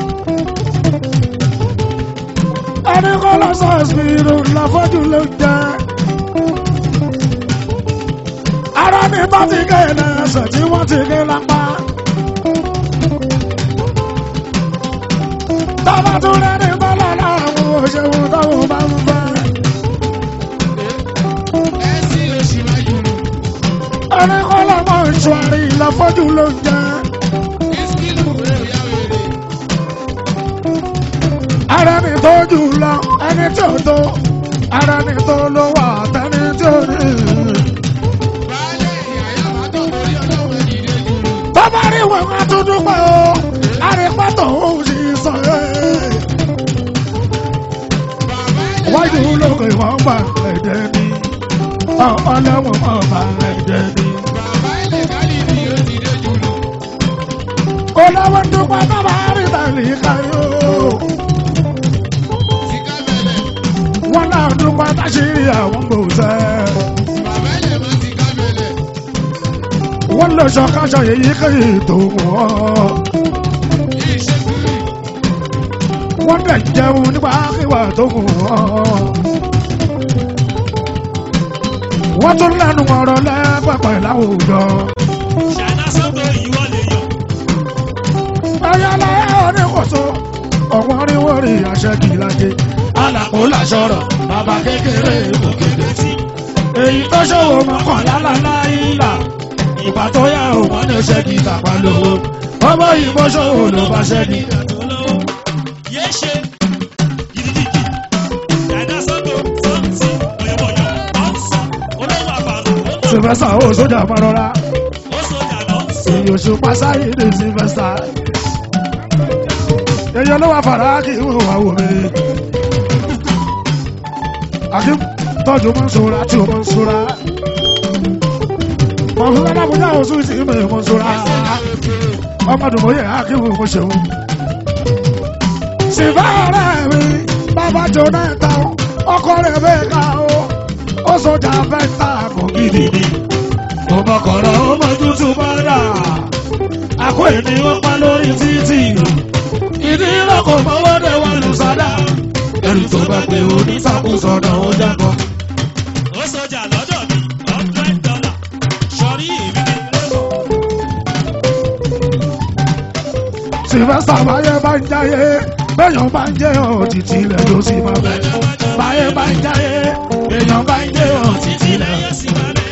ẹni kò lọ sọ ìṣirò lọ́fọ́jú ló ń jẹ́. ara ní bá ti gé ẹsẹ̀ tí wọ́n ti gé lápá. bàbá tún rẹ̀ ní sálẹ̀ náà mú òṣèlú tóun máa ń fẹ́. ẹni kò lọ mọ ìṣòrí lọ́fọ́jú ló ń jẹ́. ara ní tó jù lọ ẹni tí ò tó ara ní tó ló wà tẹni tí ò ní. bàbá rí wọn ká tó dúpẹ́ o àrípàtó òun sì sọ ẹ́. wájú lókè wọn gbà ẹ̀dẹ̀ ni ọlọ́wọ́n mọ̀ bá ẹ̀dẹ̀ ni. olówó dúpẹ́ bàbá rí tàlí káyọ̀. wọn náà dúpẹ́ táṣírí àwọn gbòòsẹ́. wọ́n lè sọ káṣọ èyí kéyìí tó wọ́n. wọ́n dẹ̀ jẹun nípa kíwà tó wù wọ́n. wọ́n tún lẹ́nu ọ̀rọ̀ lẹ́pẹ̀pẹ̀ láwùjọ. Ṣáná sọ́tò ìwọ lè yọ. ẹ̀yà lẹ́yìn oníkòso ọ̀wọ́n rí wọ́n rí àṣẹ kìlájẹ. alàpò làṣọrọ̀ bàbá kékeré òkèdè tí. èyí tó ṣòwò mọ́kànlá láláìlà ìgbà tó yá òun ní ṣẹ́gi tàpá lówó. ọmọ yìí bó ṣòwò ló bá ṣẹ́gi. Ìyàtọ̀ lọ́wọ́. Yéé ṣe gidigidi. Ṣáná sọ́tò sọ́ọ̀tì ọ̀yọ̀bọ̀yọ̀ ọ̀sán olówó àbàlù ó mọ̀ sylvester ó sójà mọ́rọ́lá. ó sọjà lọ sọ. èyí oṣù pásáyé ní sylvester. èyí olówó afárá kì í wò wá wò mí. akim tọ́jú mọ́ṣúra tí o mọ́ṣúra. mọ̀ṣúra lábújá oṣù tí mi mọ́ṣúra. ọmọdùnmọ́yẹ akíwò mo ṣeun. sìfẹ́rẹ́ mi bàbá jonathan ọkọ rẹ̀ bẹ́ẹ̀ ká o. ó sọjà fẹ́ta kò gidi ni. mo mọ kọ̀rọ̀ ó mọ tútù bọ́dà. àkó ènìyàn pa lórí títì. ìdí ìlọ́kọ̀ mọ́wọ́dẹ̀ wà lùsàdà. ẹrù tó bá pé onítàkùsọ̀nà ó jábọ̀. ó sọjà lọ́dọ̀ mi hundred dollar sọrí èmi ní lẹ́wọ̀. sylvester báyé bá ń jáyé béèyàn bá ń jẹ́ òtítì ilẹ̀ ló sì máa bẹ̀. báyé bá ń jáyé béèyàn bá ń jẹ́ òtítì ilẹ̀. lẹ́yìn sí máa bẹ̀.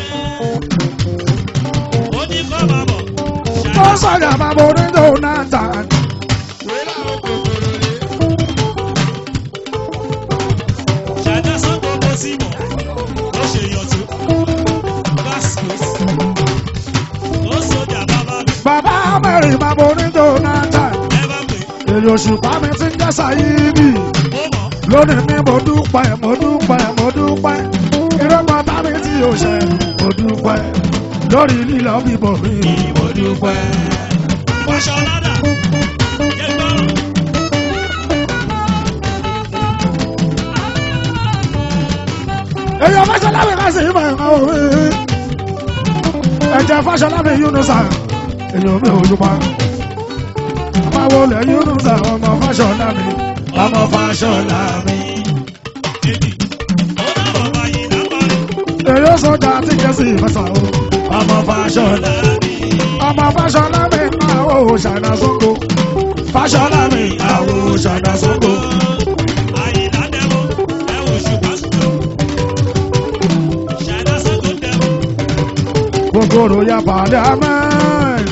ó ní kọ́ máa bọ̀. ó sọ̀rọ̀ àbábọ̀ onídò náà tàn. ṣàdá sọ́kò bó sí mọ̀ ó ṣe yọ̀tún. vascos ó sọjà bàbá mi bàbá mẹ́rin bàbá onídò náà tàn. ẹ bá pè èrè òṣùpá mi ti ń jẹ́ sàyíìbì. ó mọ̀ lónìí ní mo dúpẹ́ mo dúpẹ́ mo dúpẹ́. ìrọ́pọ̀ bá mi tí o ṣe mo dúpẹ́. lórí lílọ bíbọ̀ mi mo dúpẹ́. wáṣọ ládà jẹ́ gbọ́rọ̀. èyàn fásọlábì ká sì mọ ẹ̀ka òwe ẹ̀jẹ̀ fásọlábì yúnúsà èyàn mi ò yúpa máa wọlé yúnúsà ọmọ fásọlábì ọmọ fásọlábì. èdè ó dábọ̀ báyìí lápárí. èyí sọjà tí jẹ́ sí ìfẹsà o ọmọ fásọlábì ọmọ fásọlábì náà ó ṣàìnà sóko fásọlábì àwọ̀ ṣàìnà sóko. àyìnlá dẹ́wọ́ ẹ wò ṣùgbọ́n ṣùgbọ́n. ṣàdá sọ́kò dẹ́wọ́. gbogbo royal parliament.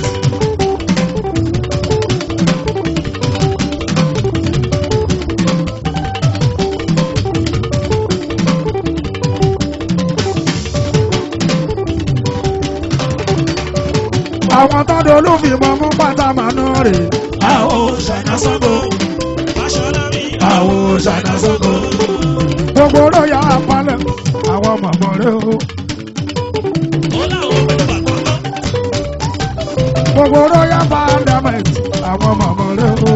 àwọn tọ́dọ̀ olúfìmọ̀ mú pátá màánú rè. àwọn ṣàìnà sọ́gbó. Fáṣọlábí àwọn ṣàìnà sọ́gbó. gbogbo royal parliament. àwọn mọ̀mọ́ rẹ̀ o. ó láwọn pẹ̀lú bàtọ́ lọ. gbogbo royal parliament. àwọn mọ̀mọ́ rẹ̀ o.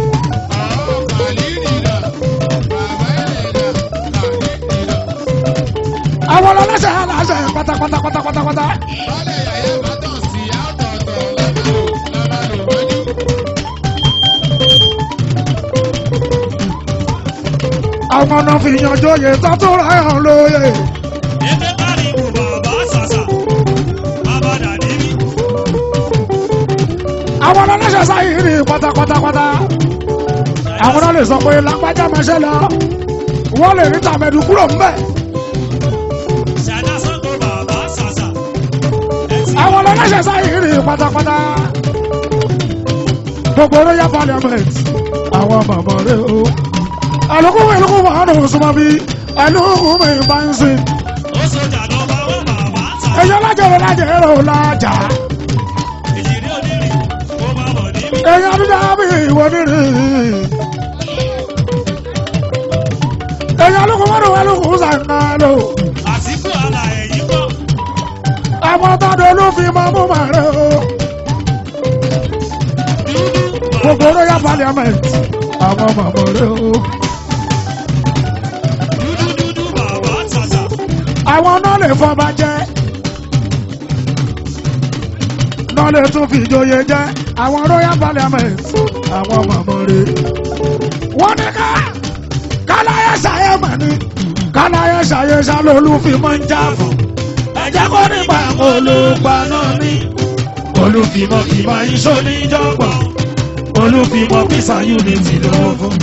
àwọn ọlọ́sẹ̀ aláṣẹ pátápátá pátápátá. àwọn ọ̀nà fi yanjú oyè tó tó ra ẹ̀hàn lóye. Ètè pariwo bàbá sàṣà. Bàbá dàdí rí. àwọn ọlọ́sẹ̀ sáyé rí pátápátápátá. àwọn náà lè sọ pé lágbájá máa ṣe lọ. wọ́n lè rí tàmẹ̀dù kúrò ńbẹ̀. Ṣàdá sọ́kò bàbá sàṣà. Ẹtì àwọn ọlọ́sẹ̀ sáyé rí pátápátá. gbogbo royal parliament. àwọn bàbá rẹ̀ o. àlùkùn ìlú wà nù súnmọ́ bí àlùkùn mi bá ń sìn. ó sọjà lọ bá wọn bàbá sàṣà. èyí ọlájẹrẹ lájẹrẹ ò lájà. Ìjìrí onírìn kó má bọ̀ níbí. èyí adúlá bí ìwọ nírì. èyí alùpùpù mọ́tò alùpùpù sàǹkàlò. Àtìkù àlà ẹ̀yìn kọ́. àwọn tọ́dọ̀ ló fi máa mú màrẹ́ o. gbogbo royal parliament. àwọn màmá rẹ o. Dúdú dúdú bàbá sàṣà. àwọn náà lè fọba jẹ. náà lè tún fi ìjòyè jẹ. àwọn royal parliament. àwọn màmá rẹ. wọ́n ní ká káláyé ṣàyẹ mọ̀ ni. káláyé ṣàyẹ ṣàlólú fi máa ń jà fún. ẹ jẹ́ kó nípa olùgbà náà ní. olùfìmọ̀ fìmọ̀ iṣó níjọ́gbọ̀n. olùfìmọ̀ fìsà unity ló fún.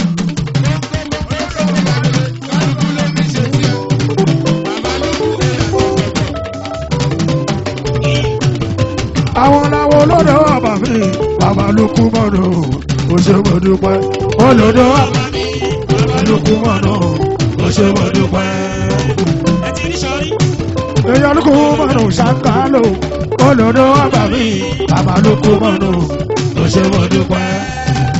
àwọn làwọn olódò ọba mi bàbá ló kú mọ́nà ó ṣe mo dúpẹ́ olódò ọba mi bàbá ló kú mọ́nà ó ṣe mo dúpẹ́. Ẹ ti rí sọrí. èèyàn ló kú mọ́nà ṣàǹkálò olódò ọba mi bàbá ló kú mọ́nà ó ṣe mo dúpẹ́.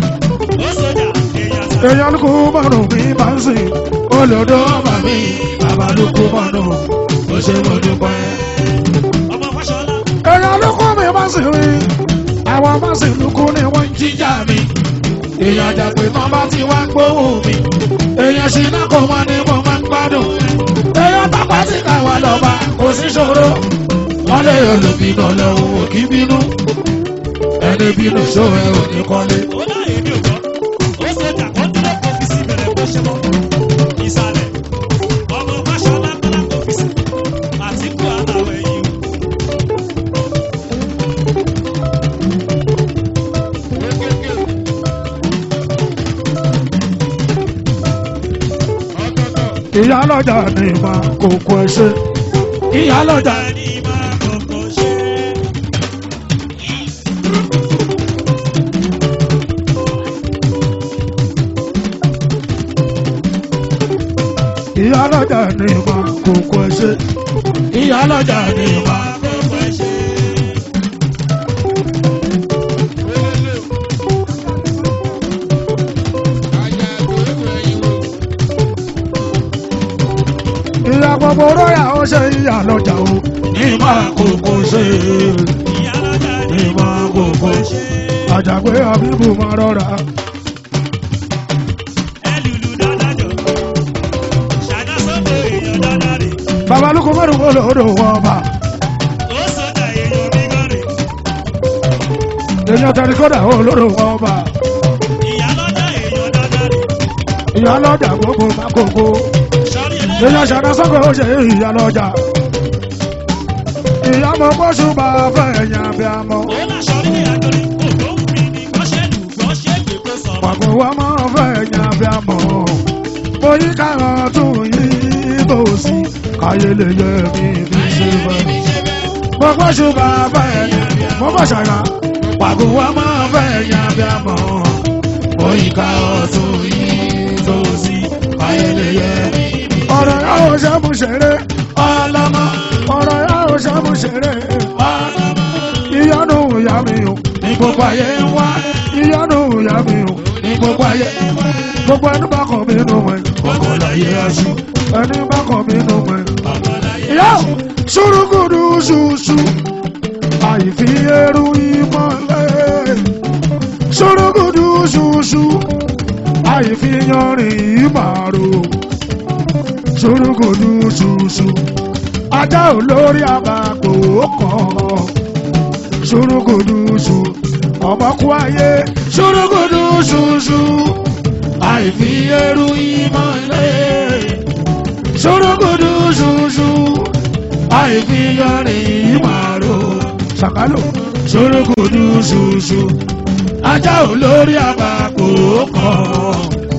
Ó sọjà èèyàn sàṣà. èèyàn ló kú mọ́nà mi bá ń sìn olódò ọba mi bàbá bàbá ló kó mọ́nù ó ṣe mo dúpẹ́. ọmọ fáṣọlá èèyàn ló kó mi má sì rí àwọn má sì lukú ni wọ́n ń jíjà mi èèyàn jàpé tán bá ti wá gbóhùn mi èèyàn ṣì náà kò wọ́n ní mo máa ń gbádùn èèyàn tápá sí káwa lọ́ba kò sí ṣòro wọ́n lè olùbínú lọ́wọ́ òkì bínú ẹni bínú ṣòwò ẹ̀ òní kọ́lé. ó dá èmi ò gbọ́ ó ṣe jà kó dúró kó fi sí bẹ̀rẹ̀ bó ṣe mọ́ ìsàlẹ̀ ọmọ fáṣọlá kọ́lá kó fi sí àtìkú àtàwọn ẹ̀yìn o. ìyá lọ́jà ni mà kókó ẹ ṣe ìyá lọ́jà ẹni máa kọ́kọ́ ṣe ìyá lọ́jà ni mà kókó ẹ ṣe ìyá lọ́jà ni mà. máa kọ́kọ́ ṣe. ìyá gbogbo róyà ó ṣe ìyá lọ́jà o ní mà kókó ṣe ìyá lọ́jà ní ni mà kókó ṣe. àjàgbé àbíbù máa rọra ẹlùlù dáadájọ́ ṣáná sọ́kò èèyàn dáadáa rè babalúkú mẹ́rin kó lòdò wọ́n bá ó sọ́jà èèyàn mi gan rè èèyàn tẹ̀lé kódà ó lòdò wọ́n bá ìyá lọ́jà èèyàn dáadáa rè ìyá lọ́jà gbogbo má kókó sọ́rí èèyàn ẹlẹ́yìn ṣàdá sọ́kò ó ṣe ìyá lọ́jà ìyá mọ bóṣù bá fẹ́ ẹ̀yàn bí a mọ ó là sọ́rí ní àjọrí ògbó wù mí ní kọ́ṣẹ́lù kọ́ṣẹ́ ègbè kó sọ̀rọ̀ pàgọ́ wa máa fẹ́ ẹ̀yàn bí a mọ mo yí káwọn tún yí bó sí káyé lè yẹ mi fi ṣe fẹ́. mo bóṣù bá fẹ́ ẹ̀yàn bí a mọ mo bọ̀ ṣàrà pàgọ́ wa máa fẹ́ ẹ̀yàn bí a mọ mo yí káwọn tún yí bó sí káyé lè yẹ mi ọ̀rọ̀ yà ó ṣe mú ṣeré ọlọ́mọ ọ̀rọ̀ yà ó ṣe mú ṣeré ọlọ́mọ ìyanu ìyá mi o ní gbogbo ayé ń wá ìyanu ìyá mi o ní gbogbo ayé ń wá gbogbo ẹni bá kàn mí nù wẹ̀ gbogbo láyé aṣù ẹni bá kàn mí nù wẹ̀. ìyá o ṣùrùkùdù ṣùṣù àìfi eru ìmọ̀lẹ́ ṣùrùkùdù ṣùṣù àìfi yanrìn ìmàrò ṣùrùkùdù ṣùṣù ajá olórí àbàkò kan ṣùrùkùdùṣù ọmọkú ayé ṣùrùkùdùṣùṣù àìfi eru ìmọ̀lẹ́ ṣùrùkùdùṣùṣù àìfi yọrin ìmàrò ṣàkálò ṣùrùkùdùṣùṣù ajá olórí àbàkò kan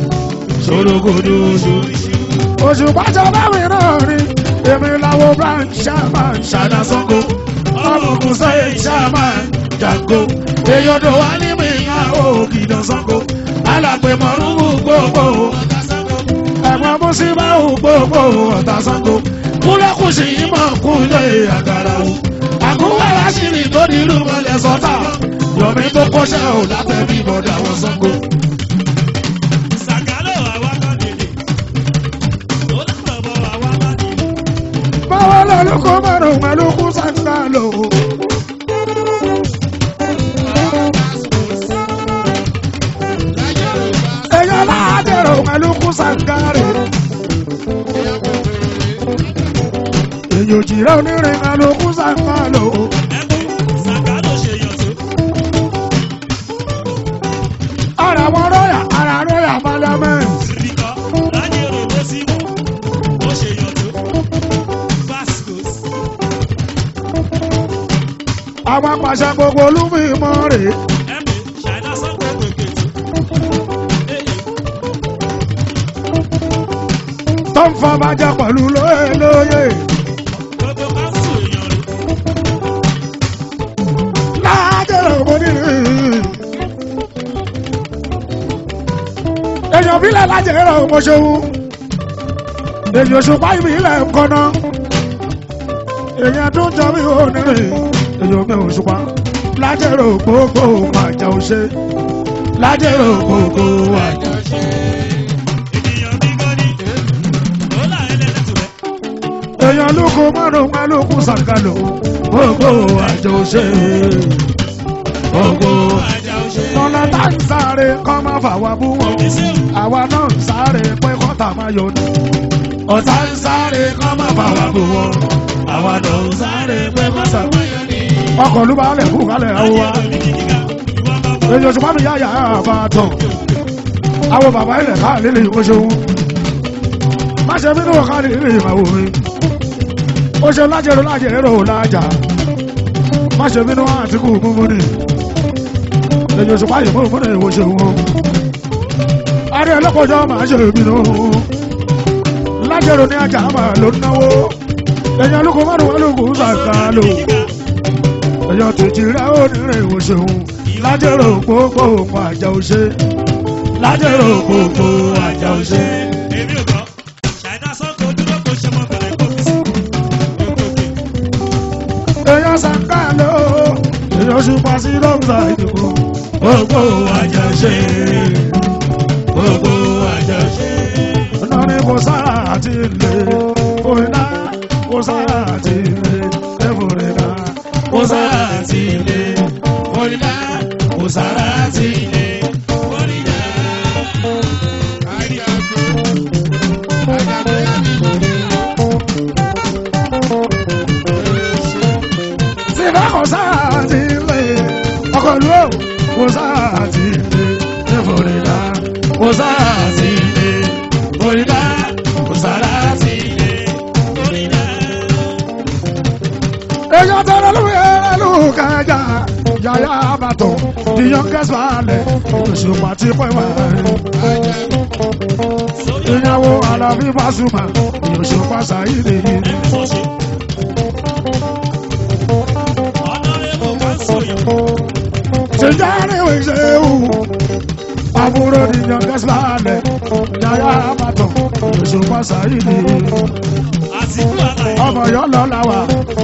ṣùrùkùdùṣù oṣù pàṣẹ báwí náà rí èmi làwọn branch chairman ṣàdá sango ọmọkùn sẹ́yìn chairman jango èyọ̀dọ̀ wà ní mi ìyàwó kìdán sango alàpè mọ̀rúnmù gbogbo ẹ̀gbọ́n mùsíbáwò gbogbo ọ̀tá sango kúlẹ̀kùsì yìí mọ̀ kúlẹ̀ àgàrà o àkúwàrà sí ni tó ní irú mọ́lẹ̀ sọ́tà yọ̀mí tó kọ́ṣẹ́ ò látẹ̀bí bọ̀dà wọn sango. sàgálò àwa kan dèdè ó lábọ̀ àwa má dèdè. báwo lọ́lùkọ́ márùn-ún mẹ́lùkù sàǹdà èèyàn ládẹ̀rọ mẹ́lùkù sàǹgárì èèyàn òjìrẹ́ onírin mẹ́lùkù sàǹgálò ẹ̀pẹ̀ sàgálò ṣe yọ̀tọ̀ ara wọn rọ́yà ara rọ́yà parliament síbíkọ́ láyé òròbó sí mú ó ṣe yọ̀tọ̀ vascos àwọn apàṣẹ gbogbo olúfìmọ́ rèé ẹ̀pẹ̀ ṣàìdá sọ́kò gbèkètò èyí tó ń fọ́ bàjẹ́ pẹ̀lú lóye lóye gbogbo káńsù èèyàn rẹ̀ ládẹ̀rọ onírin èèyàn bílẹ̀ lájẹ̀rọ mọ́ṣẹ́wó èèyàn òṣùpá ìbílẹ̀ ńkọ́ná èèyàn tó ń jọ mí onírin èèyàn mi òṣùpá lájẹ̀rọ gbogbo màjà òṣè lájẹ̀rọ gbogbo màjà. ènìyàn bí gọ́dí ó là ẹlẹ́lẹ́tù rẹ̀ èèyàn lóko márùn málòkù sàkàlò gbogbo àjọ ṣe gbogbo tọ́lá tá ń sáré kọ́ máa fà wá bú wọn àwa náà ń sáré pé kọ́tà máa yọ ní. ọ̀tá ń sáré kọ́ máa fà wá bú wọn àwa náà ń sáré pé kọ́tà máa yọ ní. ọkọ̀ ló bá lẹ̀ kú kálẹ̀ àwọ̀ wa èyí oṣù márùn yáyà àbàtàn àwọn bàbá ilẹ̀ káà lílẹ̀ ìwọ́ṣẹ́wó má ṣe bínú ọ̀ká lílẹ̀ ìmàwò mi ó ṣe lájẹrò lájẹrò lájà má ṣe bínú àtìkù múmúni èyí oṣù páyì múmúni ìwọ́ṣẹ́wó adé ọlọ́pọ̀jọ́ máa ṣe bínú lájẹrò ní ajá máa ló náwó èyí olùkọ́ márùn olùkọ́ sàkálò èyí tètè rẹ̀ ó nírè ìwọ́ṣẹ́wó lájẹrò gbogbo òun àjà òṣè lájẹrò gbogbo àjà òṣè. èmi ò gbọ́ ṣàìdá sọ́kò dúró kó ṣe mọ́ bẹ̀rẹ̀ kó fi sí. èèyàn sàkálò èèyàn ṣùpá sí lọ́gbà ìdìbò gbogbo àjà òṣè gbogbo àjà òṣè. ọ̀nà ni kò sára àti ilé òyìnbá kò sára àti ilé ẹ̀fọ́rẹ́dá kò sára àti ilé òyìnbá kò sára àti ilé òyìnbá. Síbá kò sára àti ilé ọkọ̀ ìlú ò kò sára àti ilé ẹ̀fọ́rẹ́dá kò sára àti ilé òyìnbá kò sára àti ilé òyìnbá. Èèyàn tọrọ lórí ẹlú kájà yàyà àbàtọ̀ the youngest balẹ̀ òṣùpá ti pẹ́ wá. Ìyàwó Alábí Pasuma òṣùpá Sàyídì yìí. Tìjáde ìṣèwù àbúrò the youngest balẹ̀ yàyà àbàtọ̀ òṣùpá Sàyídì yìí. Ọmọ yọ lọ làwà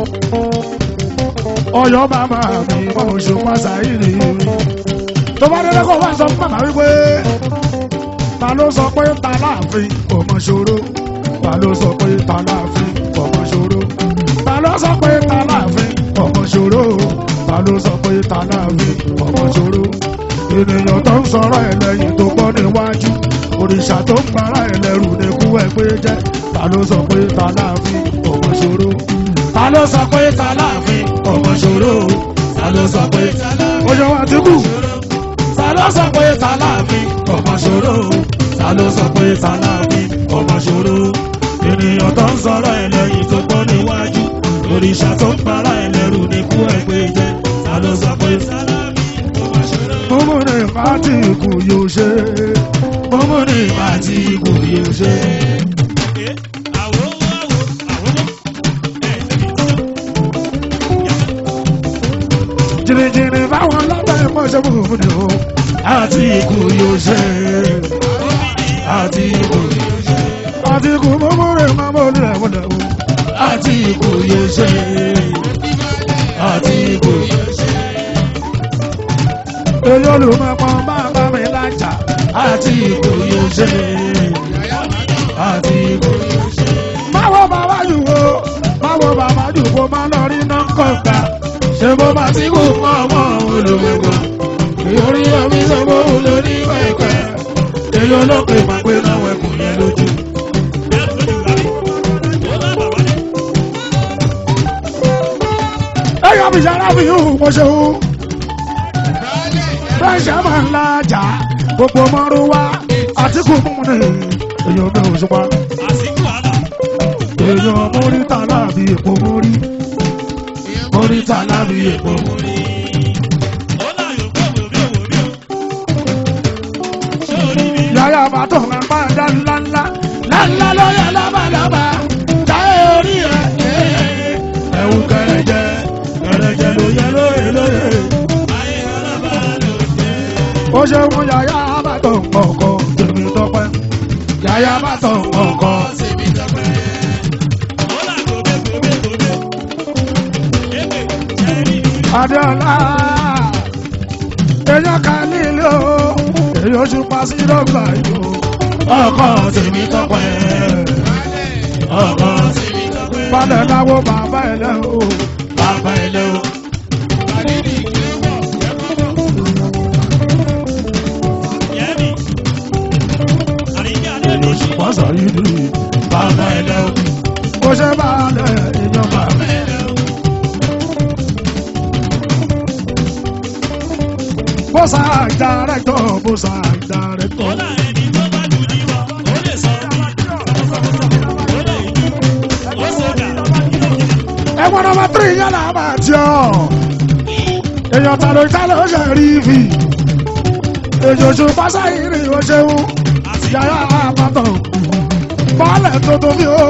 ọyọ màmá mi wọn ò ṣùpá Sàyídì tó bá délé kó wá sọ fún màmá wípé ta ló sọ pé ta láàfin ọmọ ṣòro ta ló sọ pé ta láàfin ọmọ ṣòro ta ló sọ pé ta láàfin ọmọ ṣòro ta ló sọ pé ta láàfin ọmọ ṣòro ènìyàn tó ń sọ̀rọ̀ ẹ̀ lẹ́yìn tó gbọ́ níwájú òrìṣà tó ń para ẹ̀ lẹ́rù ní kú ẹ̀ pé jẹ́ ta ló sọ pé ta láàfin ọmọ ṣòro ta ló sọ pé ta láàfin ọmọ ṣòro ta ló sọ pé ojú wa ti kú ta ló sọ pé ta láàfin ọmọ ṣòro ta ló sọ pé ta láàfin ọmọ ṣòro ènìyàn tó ń sọ̀rọ̀ ẹ̀ lẹ́yìn tó gbọ́ níwájú òrìṣà tó ń para ẹ̀ lẹ́rù ní kú ẹ̀ pé jẹ́ ta ló sọ pé ta láàfin ọmọ ṣòro. Mọ́mọ́ ní ìpàtí ikú yóò ṣe. Mọ́mọ́ ní ìpàtí ikú yóò ṣe. jìnnìjìnnì báwọn lábẹ́ mọ́ṣẹ́ fúnfún ni o. àti ikú yóò ṣe. àti ikú yóò ṣe. àti ikú mọ́mọ́ rẹ̀ máa bọ́ ní ẹ̀wọ̀n lẹ́wọ̀. àti ikú yóò ṣe. àti ikú yóò ṣe. èyí olùmọ̀pọ̀ máa bá mi lájà. àti ikú yóò ṣe. àti ikú yóò ṣe. máwo bàbá jù wo máwo bàbá jù wo máa lọ rí náà kọ̀ọ̀kan ṣe bó bá ti kú mọ́ ọmọ olùgbogbo ìyórí omi sọ́gbó lórí pẹ̀pẹ̀ èyí olókè máa gbé náà wẹ̀kùn yẹn lójú. ẹ̀yọ́ mi ṣe arábì yìí mo ṣe wú. bẹ́ẹ̀ ṣe máa ń lajà gbogbo mọ́rú wá àtìkù mímu ni èyí omi ò ṣùpá. èyí mórí tà láàbí èpo mórí mórí tà láàbí èpo mórí. yàrá àbátọ̀ máa ń bá dá ńláńlá ńláńlá lọ́yà lábàlábà táyé orí ẹ̀ ẹ̀wù kẹrẹ̀jẹ kẹrẹ̀jẹ ló yẹ lóye lóye. ó ṣe mú yàrá àbátọ̀ ọkọ̀ tèmi tọpẹ́ yàrá àbátọ̀ ọkọ̀ tèmi tọpẹ́. Adéọlá èèyàn kan nílé o èyí oṣù pàṣẹ dọ́gba yìí o ọkọ tèmi tọpẹ́ ọkọ tèmi tọpẹ́. balẹ̀ láwo bàbá ẹ̀ lẹ́ o. bàbá ẹ lẹ́ o. Yẹ́nì. Àríyá lè lóṣù. pọ́sọ̀ yìí ni Bàbá ẹ lẹ́ o. kó ṣe balẹ̀ èèyàn bàbá. bọ́sà ìdárẹ́tọ̀ bọ́sà ìdárẹ́tọ̀. Ọlá ẹni tó bá lù ní wa, ó lè sọ bí. Ó lè yí. Ó sọ̀dà. ẹ̀wọ̀n nọmba tírì yẹn là máa jọ. èèyàn ta ló ta ló ṣe rí fi. èjòjò pásá yìí ni ó ṣeun. yàrá àpàtàn. bọ́ọ̀lẹ̀ tó tóbi o.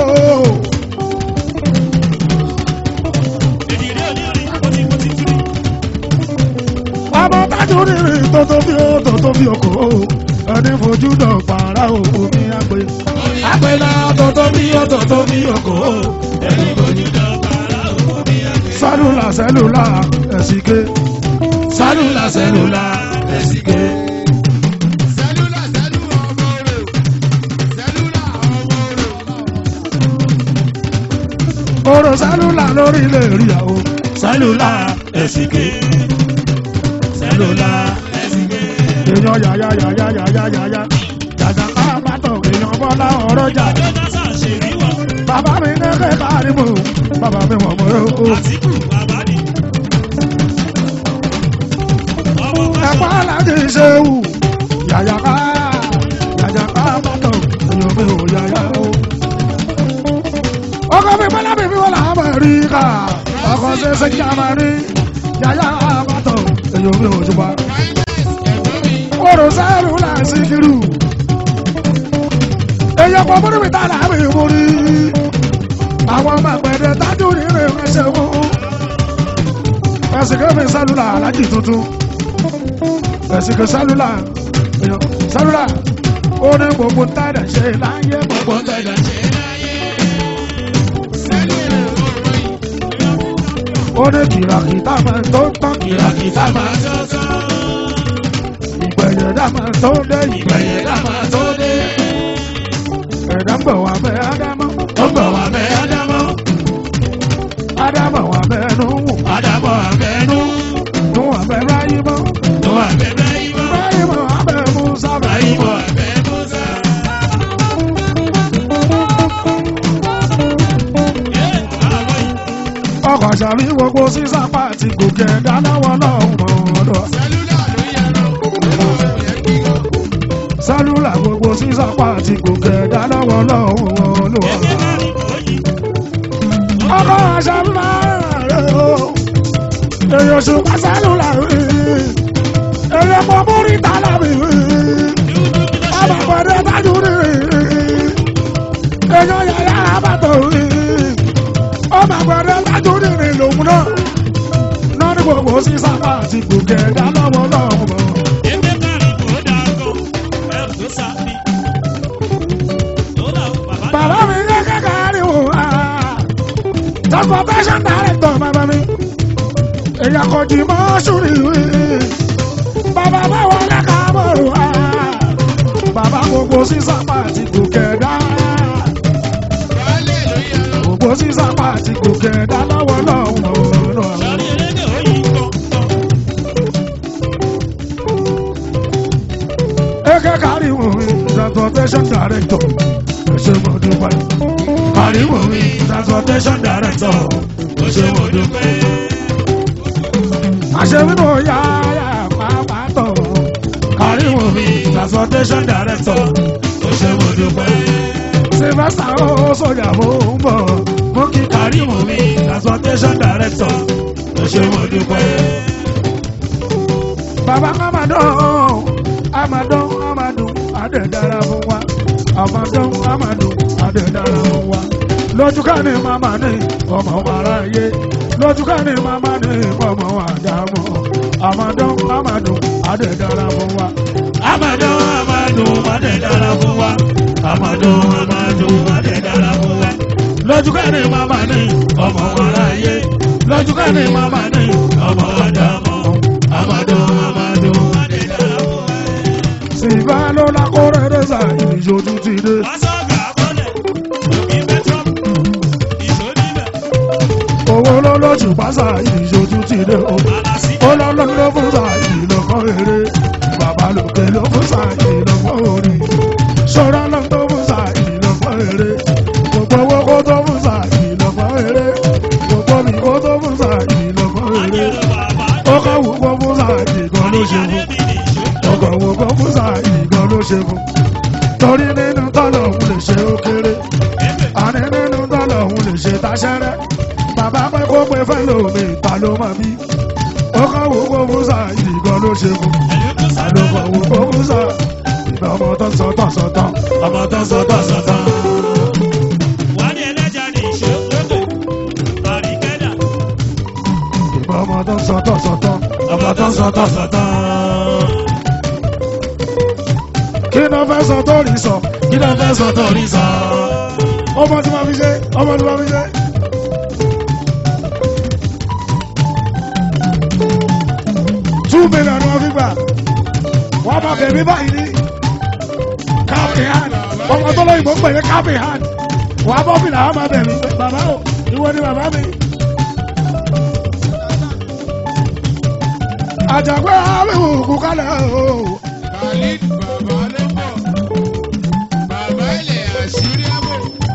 Èdìrí onírin, ó ti kó ti tú ní. ọmọ tájú rírì tó tóbi o tó tóbi o kò. ẹni fojú dọ̀ pàrà o omi àgbè. àgbè náà tó tóbi o tó tóbi o kò. Ẹni bójú dọ̀bàrà òkú bí ẹgbẹ́. sálúlà sẹ́lúlà ẹ̀sìnké. Sálúlà sẹ́lúlà ẹ̀sìnké. Sẹ́lúlà sẹ́lú ọmọ rẹ̀. Sẹ́lúlà ọmọ rẹ̀. oró sálúlà lórí ilé ìrìyàwó. Sálúlà ẹ̀sìnké. Sálúlà ẹ̀sìnké. èèyàn yàyà yàyà yàyà yàyà. jàjà ká bàtọ̀ èèyàn bọ́lá ọ̀rọ̀ jà. Jọ́dásà ṣèrí wọn. bàbá mi ní kẹ́kẹ́ àrímọ̀ bàbá mi wọ̀n mọ́ o. Àtìkù bàbá ni. Ọmọ ẹ̀pá Fáṣọ. aláàjì ṣe wù. yàyà ká yàyà ká bàtọ̀ èèyàn mi ò yàyà o. ọkọ mi bọ́lá mi fi wọ́n là á rí ká. ọkọ ṣe ṣe kí a máa rí. yàyà bàtọ̀ èèyàn mi ò jùbọ́. oró sẹ́rù là ń síkírù. èèyàn kò múrí mi tá là á mi múrí. àwọn ọmọ àgbẹ̀dẹ tájú nínú ẹsẹ̀ mú. ẹsẹ̀ kẹ́mi sẹ́lúlà alájì tuntun. ẹsẹ̀ kẹ́ sẹ́lúlà èèyàn sẹ́lúlà ó ní gbogbo tẹ́lẹ̀ ṣe láyé gbogbo tẹ́lẹ̀ ṣe. ó ní kìràkìtà máa tó ń tán kìràkìtà máa tó tán. ìgbẹ̀yẹ̀dá máa tó dé ìgbẹ̀yẹ̀dá máa tó dé. ẹ̀dá ń bọ̀ wá bẹ́ ádámọ́ ó ń bọ̀ wá bẹ́ ádámọ́. ádámọ̀ wá bẹ́ nù wù Àdàbọ̀ àbẹ̀nú. nù wà bẹ́ ráyímọ́ Tó àbẹ̀bẹ̀ ìmọ̀. ráyímọ́ wá bẹ́ mú sábà Àyíbọ̀ àbẹ̀nú sá. Yé àbọ̀ yìí. ọkọ̀ ṣàbí gbogbo sísá pàtì gòkè dánáwọ́ lọ́hùn mọ́ ọ̀dọ̀. Sẹ́lúlà ló yẹrọ. sálúlà gbogbo sísá pàtì gòkè dánáwọ́ lọ́hùn mọ́ ọ̀dọ̀. Ẹgbẹ́ náà ni kò yí. ọkọ̀ ṣàbí máa rẹ̀ o. èèyàn ṣùgbọ́n sálúlà rí. èèyàn mọ múrí tálà mi rí. Dúdú kí ló ṣe? ọmọ pẹ̀lú tájú rí. èèyàn yàrá àbàtọ̀ rí. ọmọ pẹ̀lú tájú rí lòun náà. náà ní gbogbo sísá pàtì gòkè dánáwọ́ lọ́hùn mọ́ ọ̀dọ̀. Ẹgbẹ́ náà ni kò dáa gan. Ẹrù tó sá ni. Tó là ó bàbá náà. Bàbá mi ní kékeré wò á. Transportation director bàbá mi. Èyàn kò jì mọ́ sùúrì wí. Bàbá bá wọlé ká bọ̀rù á. Bàbá gbogbo sísá pàtì gòkè dá. Baálé ló yẹrọ. Gbogbo sísá pàtì gòkè dá lọ́wọ́ lọ́wọ́ lọ́wọ́. Sọ́ni elédè ó yí gan gan. Kékeré wò mí. Transportation director. Ẹ ṣé mo dúpẹ́. Kárí wò mí. Transportation director. Ó ṣe mo dúpẹ́. àṣewínú yáyà pàápàá tọ̀ kárí wò mí transportation director Ó ṣe mo dúpẹ́. sylvester ó sójà mò ń bọ̀ mú kí kárí wò mí transportation director Ó ṣe mo dúpẹ́. bàbá amadọ́ amadọ́ amadọ́ adẹ̀dára fún wa amadọ́ amadọ́ adẹ̀dára fún wa lójú ká ní màmá ní ọmọ aráyé lójú ká ní màmá ní ọmọ àdámọ́ amadọ́ amadọ́ adẹ̀dára fún wa. Amadu Amadu Adé dára fún wa. Amadu Amadu Adé dára fún wa. Lójú ká ní màmá ní ọmọ aráyé. Lójú ká ní màmá ní ọmọ Ádámọ̀. Amadu Amadu Adé dára fún wa. Sìgá ló la kó rẹ́rẹ́sà ìṣojú ti dé. Wọ́n sọ̀gà bọ́lẹ̀, òbí pẹ́trọ́m, ìṣòdì owó lọ́lọ́jù pásá ìṣojú ti dé o Àlàsí ó lọ́lọ́ ló fún sàyè lọ́kọ́ eré bàbá lòkè ló fún sàyè lọ́kọ́ orí ṣọ́ra ló tó fún sàyè lọ́kọ́ eré gbogbo owó kó tó fún sàyè lọ́kọ́ eré gbogbo mi kó tó fún sàyè lọ́kọ́ eré Ajẹ́rò bàbá ó kọ́ wù kó fún sàyè gan ló ṣe fún Àníyànlé mi nìṣó. ọkọ̀ wù kó fún sàyè gan ló ṣe fún torí nínú tọ́lọ̀ òun lè ṣe ó kéré àní nínú tọ́lọ̀ òun lè ṣe táṣẹ́rẹ́ bàbá pẹ́ kó pé fẹ́ lómi ìta ló mọ̀ bí ó kọ́ wù kó fún sàyè gan ló ṣe fún àlùkò wù kó fún sàyè ìgbà ọmọ tó ń sọ tán sọ tán ọmọ tó ń sọ tán sọ tán. Wálé ẹlẹ́jà nìṣó. Lókè. Àríkẹ́dà. ìgbà ọmọ tó ń sọ tán sọ tán ọmọ tó ń sọ tán sọ tán. kí ló fẹ́ sọ tó rí sọ kí ló fẹ́ sọ tó rí sọ. ọmọ tí wọ́n fi ṣe ọmọ tí wọ́n fi ṣe. two million ni wọ́n fi gbà wọ́n máa bẹ̀rẹ̀ báyìí ní káàpì hand ọmọ tó lóyún mọ̀ ń pè ní káàpì hand wọ́n á bọ́ bìlà wọ́n máa bẹ̀rẹ̀ bàbá o ìwọ ni bàbá mi. àjàgbé àmìwò kú kálẹ̀ o. Khalid bàbá ló bọ̀. Bàbá ilẹ̀ àṣírí àbò.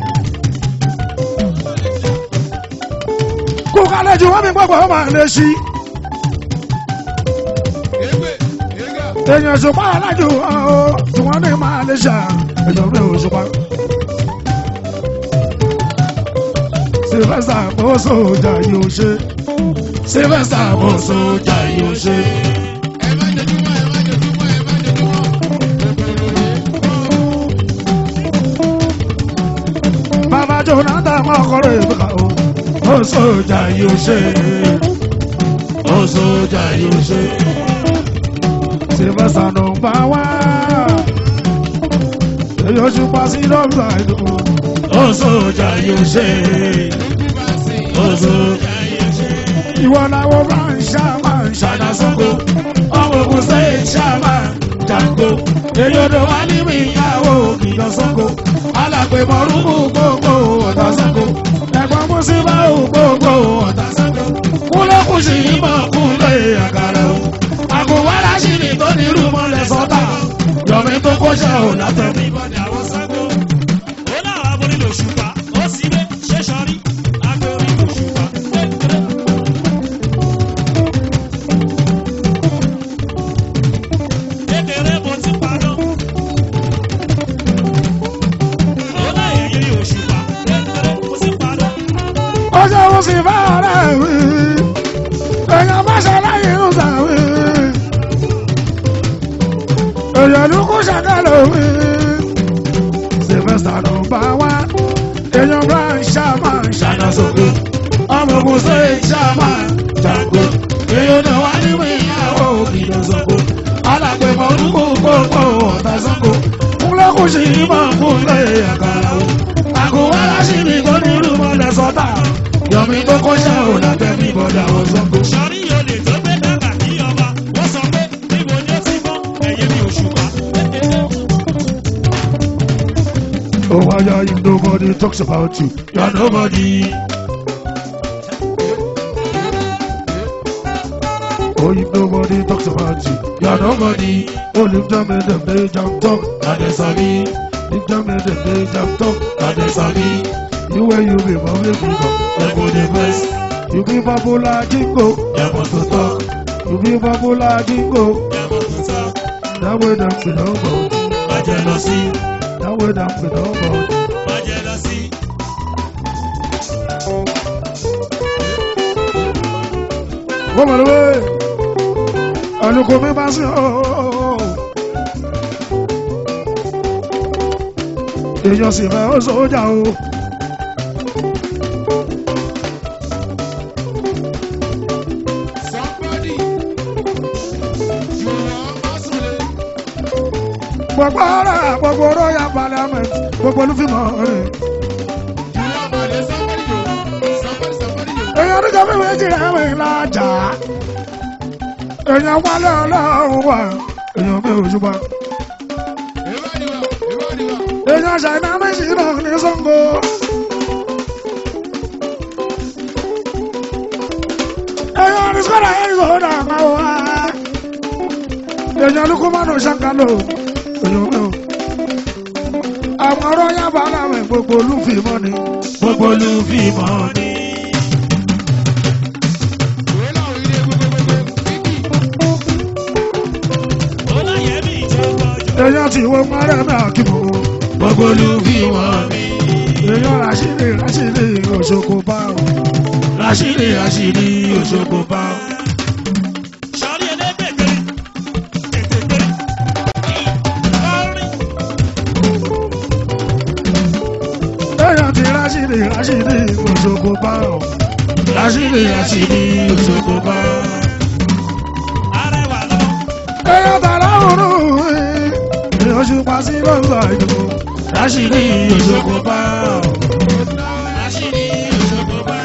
kú kálẹ̀ ju wọ́n mi gbọ́gbọ́ ó máa lè ṣí. Égbè Égà. èèyàn ṣùpá alájò o tí wọ́n ní máa lè ṣà èèyàn mi ò ṣùpá. sylvester bó sójà yóò ṣe sylvester bó sójà yóò ṣe. Ẹ má jojúmọ́, ẹ má jojúmọ́, ẹ má jojúmọ́. bàbá jonathan ọkọrọ ìbùkà o ó sójà yóò ṣe ó sójà yóò ṣe. sylvester ló ń bá wá èyí ó ṣùpá sí lọ́gbà ìlú ó sójà yóò ṣe Lójú bá sìn. ó sójà yóò ṣe. ìwọ làwọn bá ń ṣá máa ń ṣàdá sóko ọmọ ògùn sẹ́yìn ṣá máa ń jàǹgó èyí odò wá ní mi ìyàwó kìlọ̀ sóko alàpè mọ̀rúkú gbogbo ọ̀tá sóko ẹ̀gbọ́n mùsùlùmá ò gbogbo ọ̀tá sóko kúlẹ̀kùn sí ìmọ̀ kúlẹ̀ àgàrà o àgùnwárà sí ni tó ní irú mọ́lẹ̀ sọ́tà yọ̀mí tó kọ́ṣẹ́ ò látẹ̀mí. Ìbọ̀dẹ̀ àwọn sáńgó. Ó láwọn aborí lòṣùpá. Ó sì lé ṣé sọrí. Agbórí lòṣùpá. Kékeré. Kékeré mo ti paná. Ó láyé yìí òṣùpá. Kékeré mo ti paná. ó ṣe ó sì bá ọ̀rẹ́ wí èèyàn bá ṣe láyé ń sàwí èèyàn ló kó ṣàkàlọ̀ wí sylvester ló bá wá èèyàn bá ń ṣàmà ń ṣàná sókè ọmọ ogun ṣe ń ṣàmà jàǹgó èèyàn náà wá nínú ìyàwó kìlọ̀ sọ́kò alàpè mọ́ orúkọ gbogbo ọ̀tá sọ́kò kúnlẹ̀ kù sí ìmọ̀ kúnlẹ̀ àkàrà o àgùnwá láṣì ní kò ní irú mọ́lẹ̀ sọ́tà yọ̀mí tó kọ́ṣẹ́ ò látẹ̀mí bọ́dà wọn sọ́kò. Sọrí olè tó gbé dàgbà kí ọba. Wọ́n sọ pé níbo ni ó ti mọ́ ẹ̀yẹ mi òṣùpá. Kékeré. Oh, why are you nobody talks about you? You're nobody. Oh, if nobody talks about you, you're nobody. Oh, lift them in them, they jump talk, and they sabi. Lift them in them, they jump talk, and they sabi. You where you be, mommy, people, they go the best. You be popular, jingo, they want to talk. You be popular, jingo, Ẹ̀mọ̀ tó tán. that way them be nobody. Má jẹ́ lọ sí. That way them be nobody. Má jẹ́ lọ sí. wọ́n mọ̀ lówó àlùkò mi bá sí ọ́ èèyàn sì fẹ́ ó sójà o Somebody. Jùwọ́n má súnlé. gbogbo ara gbogbo royal parliament gbogbo olúfimọ̀ rẹ̀ Jùwọ́n má lè somebody yo. Somebody somebody yo. èèyàn níjọ́ mi méjì rẹ̀ mi lájà èèyàn wálé ọlọ́run wà èèyàn mi ò ṣùgbọ́n Ìwádìí wa, ìwádìí wa. èèyàn ṣàìná méjì náà ní Ṣàngó kódà máa wá. èèyàn lukú mọ́nù ṣàkàlò èèyàn mi ò. àwọn ọ̀rọ̀ yàbá làwọn gbogbo olúfìmọ́ ni. gbogbo olúfìmọ́ ni. Ìwé làwọn ilé gbogbogbò bíbí. ó láyé mi tó gbọ́jọ́. èèyàn tí wọ́n mọ́rẹ́ mi àkìmọ̀. gbogbo olúfìmọ́ ni. èèyàn ràṣírí ràṣírí òṣogbo bá o. rashidi rashidi òṣogbo bá. sọ́rí ẹlẹ́gbẹ̀gbẹ̀ tètè gbé. kọ́rin èèyàn tí ràṣírí ràṣírí òṣogbo bá o. rashidi rashidi òṣogbo bá. arẹwà lọ. èèyàn tààrà òru èèyàn ṣùpá sí lọ́sọ̀ ìdìbò. rashidi òṣogbo bá. àṣírí òṣogbo bá.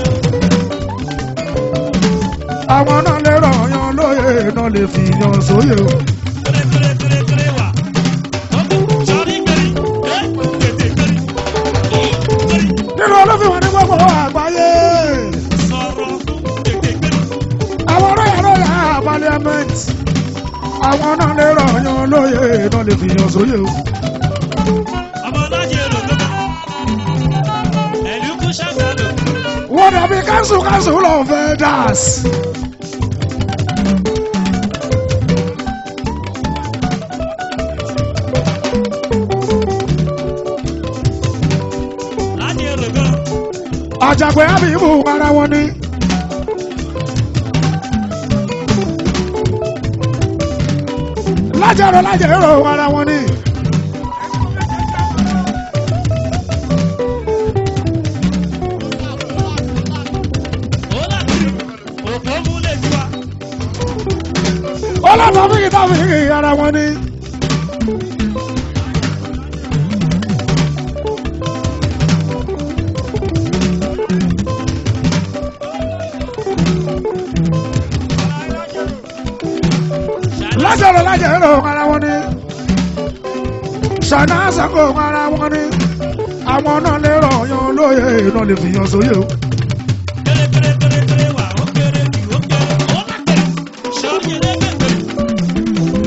àwọn náà lè ràn yan lóye náà lè fi yan sóyè o. kéré kéré kéré kéré wà. sọ́rí gbẹ̀rì ẹ́ tètè gbẹ̀rì. gbẹ̀rì nínú olófìwọ̀n ní gbogbo àgbáyé sọ̀rọ̀ fún tètè gbẹ̀rì. àwọn ọlọ́yà lọ́yà parliament àwọn náà lè ràn yan lóye náà lè fi yan sóyè o. ọmọ lájẹ èrò tó bá. ẹ̀lú kú ṣàgbàdo. wọ́n dàbí káńsù káńsù lọ́ọ́ fẹ́ dàs. lájẹ èrò gan. àjàgbé àbíbù ara wọn ni. lájẹrò lájẹrò ara wọn ni. ó láti òkò múlẹ̀ jù wá. ọlọ́dọ̀ fíkì tá fíkì ara wọn ni. lájẹrò lájẹrò ara wọn ni. ṣàná àṣàkó ara wọn ni. àwọn náà lè rọ̀ yan lóye náà lè fi yan sóyè o. kéré kéré kéré kéré wà ó kéré jù ó kéré. ó láti sọ́rí ẹlẹ́gbẹ̀gbẹ̀.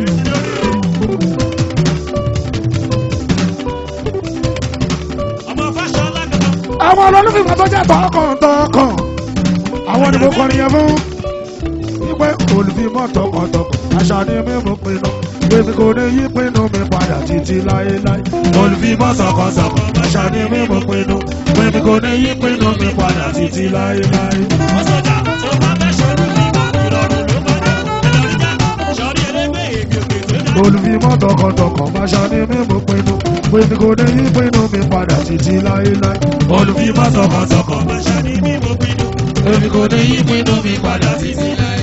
ọmọ fásọlá kankan. àwọn olólùfẹ́ tó jẹ́ tọkàntọkàn àwọn ni mo kọrin yẹn fún wípé olùfimọ́ tọkàntọkàn àṣà ni mímú pinnu gbèsè kò ní yí pinnu mi padà títí láéláé olùfimọ́ tọkàntọkàn àṣà ni mímú pinnu gbèsè kò ní yí pinnu mi padà títí láéláé. ó sọjà tó bá fẹ́ ṣòro ní ìrọ̀rùn ló bá dé. ẹlọ́rí já sọ́rí ẹlẹ́gbẹ̀ ègbè òkè tó dá. olùfimọ́ tọkàntọkàn àṣà ni mímú pinnu gbèsè kò ní yí pinnu mi padà títí láéláé olùfimọ́ tọkàntọkàn Bàṣà ni mí mo pinnu. èmi kò ní yí pinnu mi padà títí láéláé.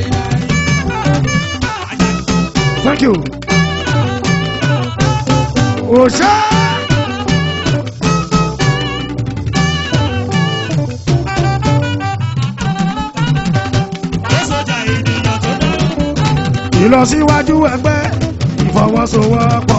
Thank you. Òṣè. Ó sọjà ènìyàn tó dá. Ìlọsíwájú ẹgbẹ́ ìfọwọ́sowọ́pọ̀.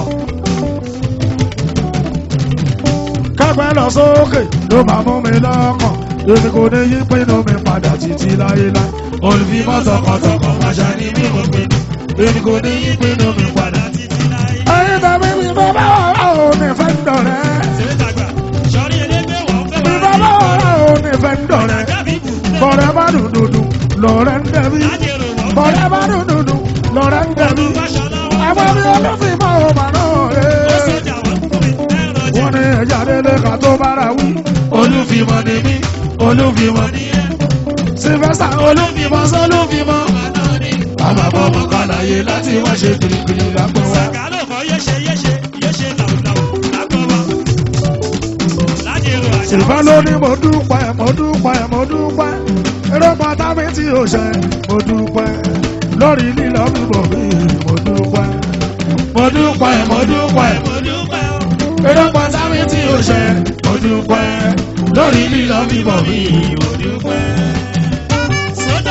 Kẹ́gbẹ́ lọ sókè ló máa mú mi lọ́kàn. Èmi kò ní yí pinnu mi padà títí láéláé. olùfimọ́ tọkàntọkàn àṣà ni mímú pinnu èmi kò ní yí pinnu mi padà Títí láyé. Ẹyin tàbí mi bá bá wà ó ní fẹ́ ń dọ̀rẹ́. Ṣé dàgbà? Sọ́rí ẹlẹ́gbẹ̀ wà ó fẹ́ Mi bá bá wà ó ní fẹ́ ń dọ̀rẹ́. Dàbí kù. Bọ̀rẹ̀ bá dùn dùn dùn lọ́rẹ́ ń dẹ̀bí. Lájẹrò wà ó fẹ́. Bọ̀rẹ̀ bá dùn dùn dùn lọ́rẹ́ ń dẹ̀bí. Fáṣọlá wà ó Àwọn mi olófin máa ò mà náà Ó rè. sọjà wà ó fún mi. Ẹ̀rọ jẹ́. Wọ́n ní ẹja délé ká tó bára wí. olùfimọ́ ni mí olùfimọ́ ni ẹ́ Sylvester olúfimọ́ sólúfimọ́. àmọ́ bọ́mọ kàlàyé láti wá ṣe kirikiri lápò wá. Sàkálò kan yéṣe yéṣe yéṣe làwùlàwù lápò wa. Lájẹrò àṣà. Ìfẹ́ ló ní mo dúpẹ́, mo dúpẹ́, mo dúpẹ́. Eré pátá mi tí ò ṣe, mo dúpẹ́. Lórí lílọ mi bò mí, mo dúpẹ́. mo dúpẹ́ mo dúpẹ́ Mo dúpẹ́ o. eré pátá mi tí ó ṣe mo dúpẹ́ lórí lílọ bíbọ̀ mi mo dúpẹ́. Sójà.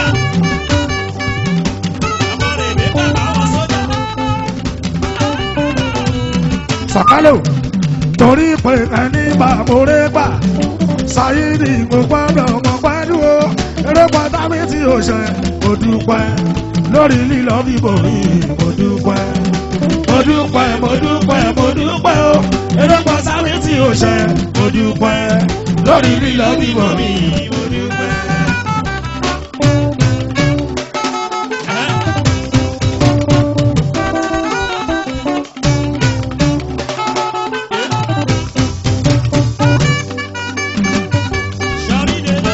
Ọmọ rẹ̀ mi bàbá wọn sójà. Sàkálò torí pé ẹni bá moré gbà. Ṣáyídì mo gbọ́dọ̀ mọ pẹ́lú o. Eré pátá mi tí ò ṣe, mo mo dúpẹ́ lórí lílọ bíbọ̀ mi mo dúpẹ́ mo dúpẹ́ mo dúpẹ́ mo dúpẹ́ o erékọ sáré tí o ṣe mo dúpẹ́ lórí lílọ bíbọ̀ mi mo dúpẹ́. Ṣọ́rí délé.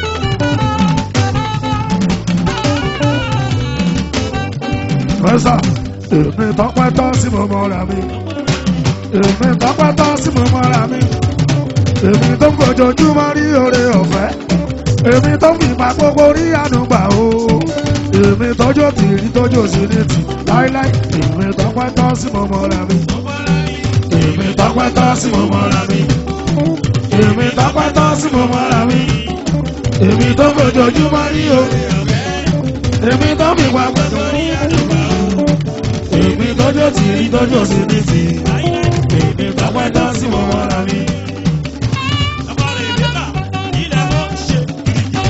Mẹ́sà, èmi tọ́pẹ́ tọ́ sí mo mọ́ra mi. Èmi tọ́pẹ́ tọ́ sí mo mọ́ra mi. Èmi tó ń fojoojúmọ́ rí oore ọ̀fẹ́. Èmi tó ń fìgbà gbogbo rí ànúgbà o. Èmi tọ́jú tìrí tọ́jú sí ní tì láíláí. Èmi tọ́pẹ́ tọ́ sí mo mọ́ra mi. Èmi tọ́pẹ́ tọ́ sí mo mọ́ra mi. Èmi tọ́pẹ́ tọ́ sí mo mọ́ra mi. Èmi tó ń fojoojúmọ́ rí oore ọ̀fẹ́. Èmi tó ń fìgbà gbogbo rí ànúgbà o èmi tọ́jú tí rí tọ́jú sí ní ti èmi tọ́pẹ́ tán sí mo mọ́ra mi. Ọmọ rẹ̀ délà, ilẹ̀ ló ń ṣe gírígì.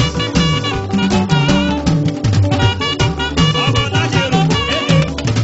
Ọmọ lájẹrò, ee.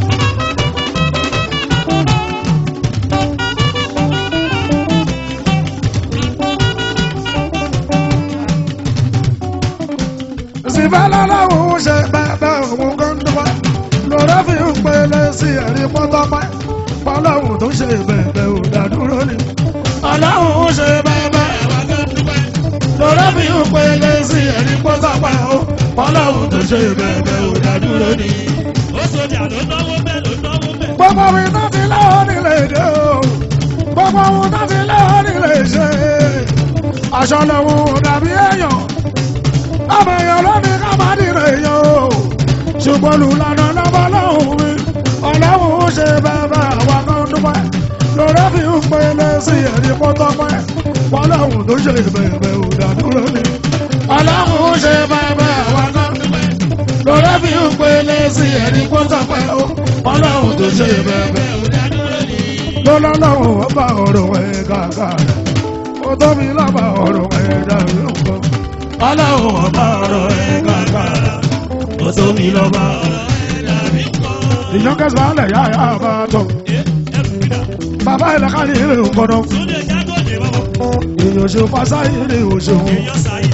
síbẹ̀ lọ́lọ́run ṣe bẹ́ẹ̀ òun kan dúpẹ́ lọ́rọ́ fi ń pele sí ẹ̀rí pọ́tọ́pẹ́ fọlọ́run tó ṣe bẹ̀bẹ̀ ò dádúró ni. ọlọ́run ṣe bẹ́ẹ̀ lọ́rọ́ fi ń pele sí ẹ̀rí pọ́tọ́pẹ́ o fọlọ́run tó ṣe bẹ̀bẹ̀ ò dádúró ni. Ó sọjà ló náwó bẹ́ẹ̀ ló náwó bẹ́ẹ̀. gbogbo mi tó ti lọ́wọ́ nílé èdè o gbogbo ohun tó ti lọ́wọ́ nílé ṣe aṣọ lòun dàbí èèyàn ọmọ èèyàn lónìí ká má dìrò èèyàn o ṣùgbọ́n olùlànà lọ́wọ́ lọ́hùn mi ọlọ́hùn ṣe bẹ́ẹ̀ àwa kan dúpẹ́ lórí fi ń pele sí ẹ̀rí pọ́tọ́pẹ́ ọlọ́hùn tó ṣe bẹ́ẹ̀ ò dàdúró ni ọlọ́hùn ṣe bẹ́ẹ̀ àwa kan dúpẹ́ lórí fi ń pele sí ẹ̀rí pọ́tọ́pẹ́ ọlọ́hùn tó ṣe bẹ́ẹ̀ ò dàdúró ni lọ́lọ́lọ́hùn ọba ọ̀rọ̀ ẹ̀ kàkà ó tóbi lọ́ba ọ̀rọ̀ ẹ̀ dàrú nǹkan ọlọ́run ọba ọ̀rọ̀ ẹ̀ kàkà ó tóbi lọ́ba ọ̀rọ̀ ẹ̀ dàbí nǹkan. the youngest man lẹ̀ yá yá bá tọ̀ Ee, ẹrù gbìdá. bàbá ìlẹ̀ka ní ilé ògbọ́dọ̀ Túndé Jágòdè bọ̀bọ̀. èèyàn ṣe fásá ilé òṣèlú Èèyàn sáyé.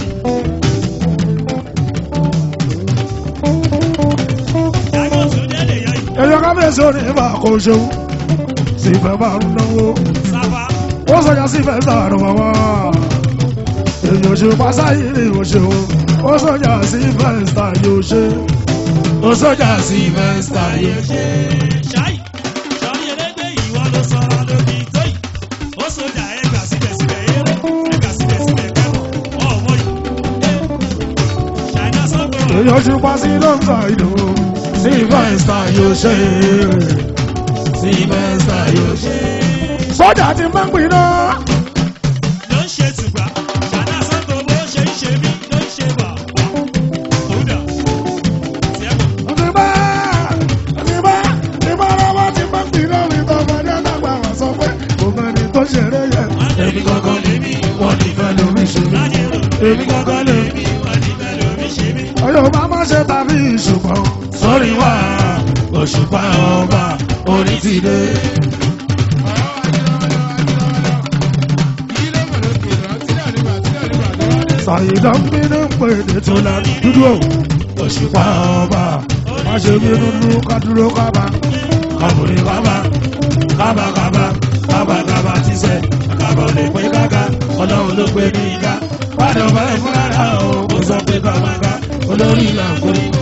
Jágò Túndé lè yá yìí. èèyàn kábíyèsí ò ní bá kó ṣeun sì fẹ́ bá ń náwó Sábà. ó sọjà sí fẹ́ sàrò wá èèyàn ṣe fásá ilé òṣèlú ó sọjà sí fẹ́ sà yóò ṣe ó sọjà sí fẹ́ sà yóò ṣe. Ṣáì. Sọ̀rí elégbé ìwọ ló sọ̀rọ̀ lóbi tó yìí. Ó sọjà ẹgbà síbẹ̀síbẹ̀ eré. Ẹgbà síbẹ̀síbẹ̀ kẹ́mọ̀. Ọ̀wọ́ yìí. Ee. Ṣáìnà sọ́gbọ̀n. èèyàn ṣe pa sí lọ́sà ìlú sí fẹ́ǹsà yóò ṣe sí fẹ́ǹsà yóò ṣe. sọ́jà ti máa ń pin náà. ló ń ṣe tùgbà ṣáná sọ́gbọ̀n bó ṣe ń ṣe mí ló ń ṣe bà wá. Kódà. Tiẹ̀mọ̀. ti bá ti bá ti bá lọ́wọ́ ti máa ń pin náà ní tọ́mọdé dàgbà wá sọ pé kò mọ ẹni tó ṣeré yẹ. èmi gangan lèmi wọ́n ní fẹ́ lómi ṣe mí. Lájẹ̀rò. èmi gangan lèmi. Wọ́n ní bẹ́ẹ̀ lómi ṣe mí. ọyọ bá má ṣe tàbí ìṣùpọ̀ sórí wa òṣùpá ọba orí ti dé. Sàyídá ń bínú pé èdè tó la dúdú o. Òṣùpá ọba má ṣe bínú dúró ká dúró kábà. Kàbòrí kábà kábà kábà kábà kábà ti sẹ̀. Kábà ò lè pé káka ọlọ́run ló pé ní ìka. Wádìí ọba ẹ̀ fúnra rà o kò sọ pé kábà ká olórí ìlà ń kórìí.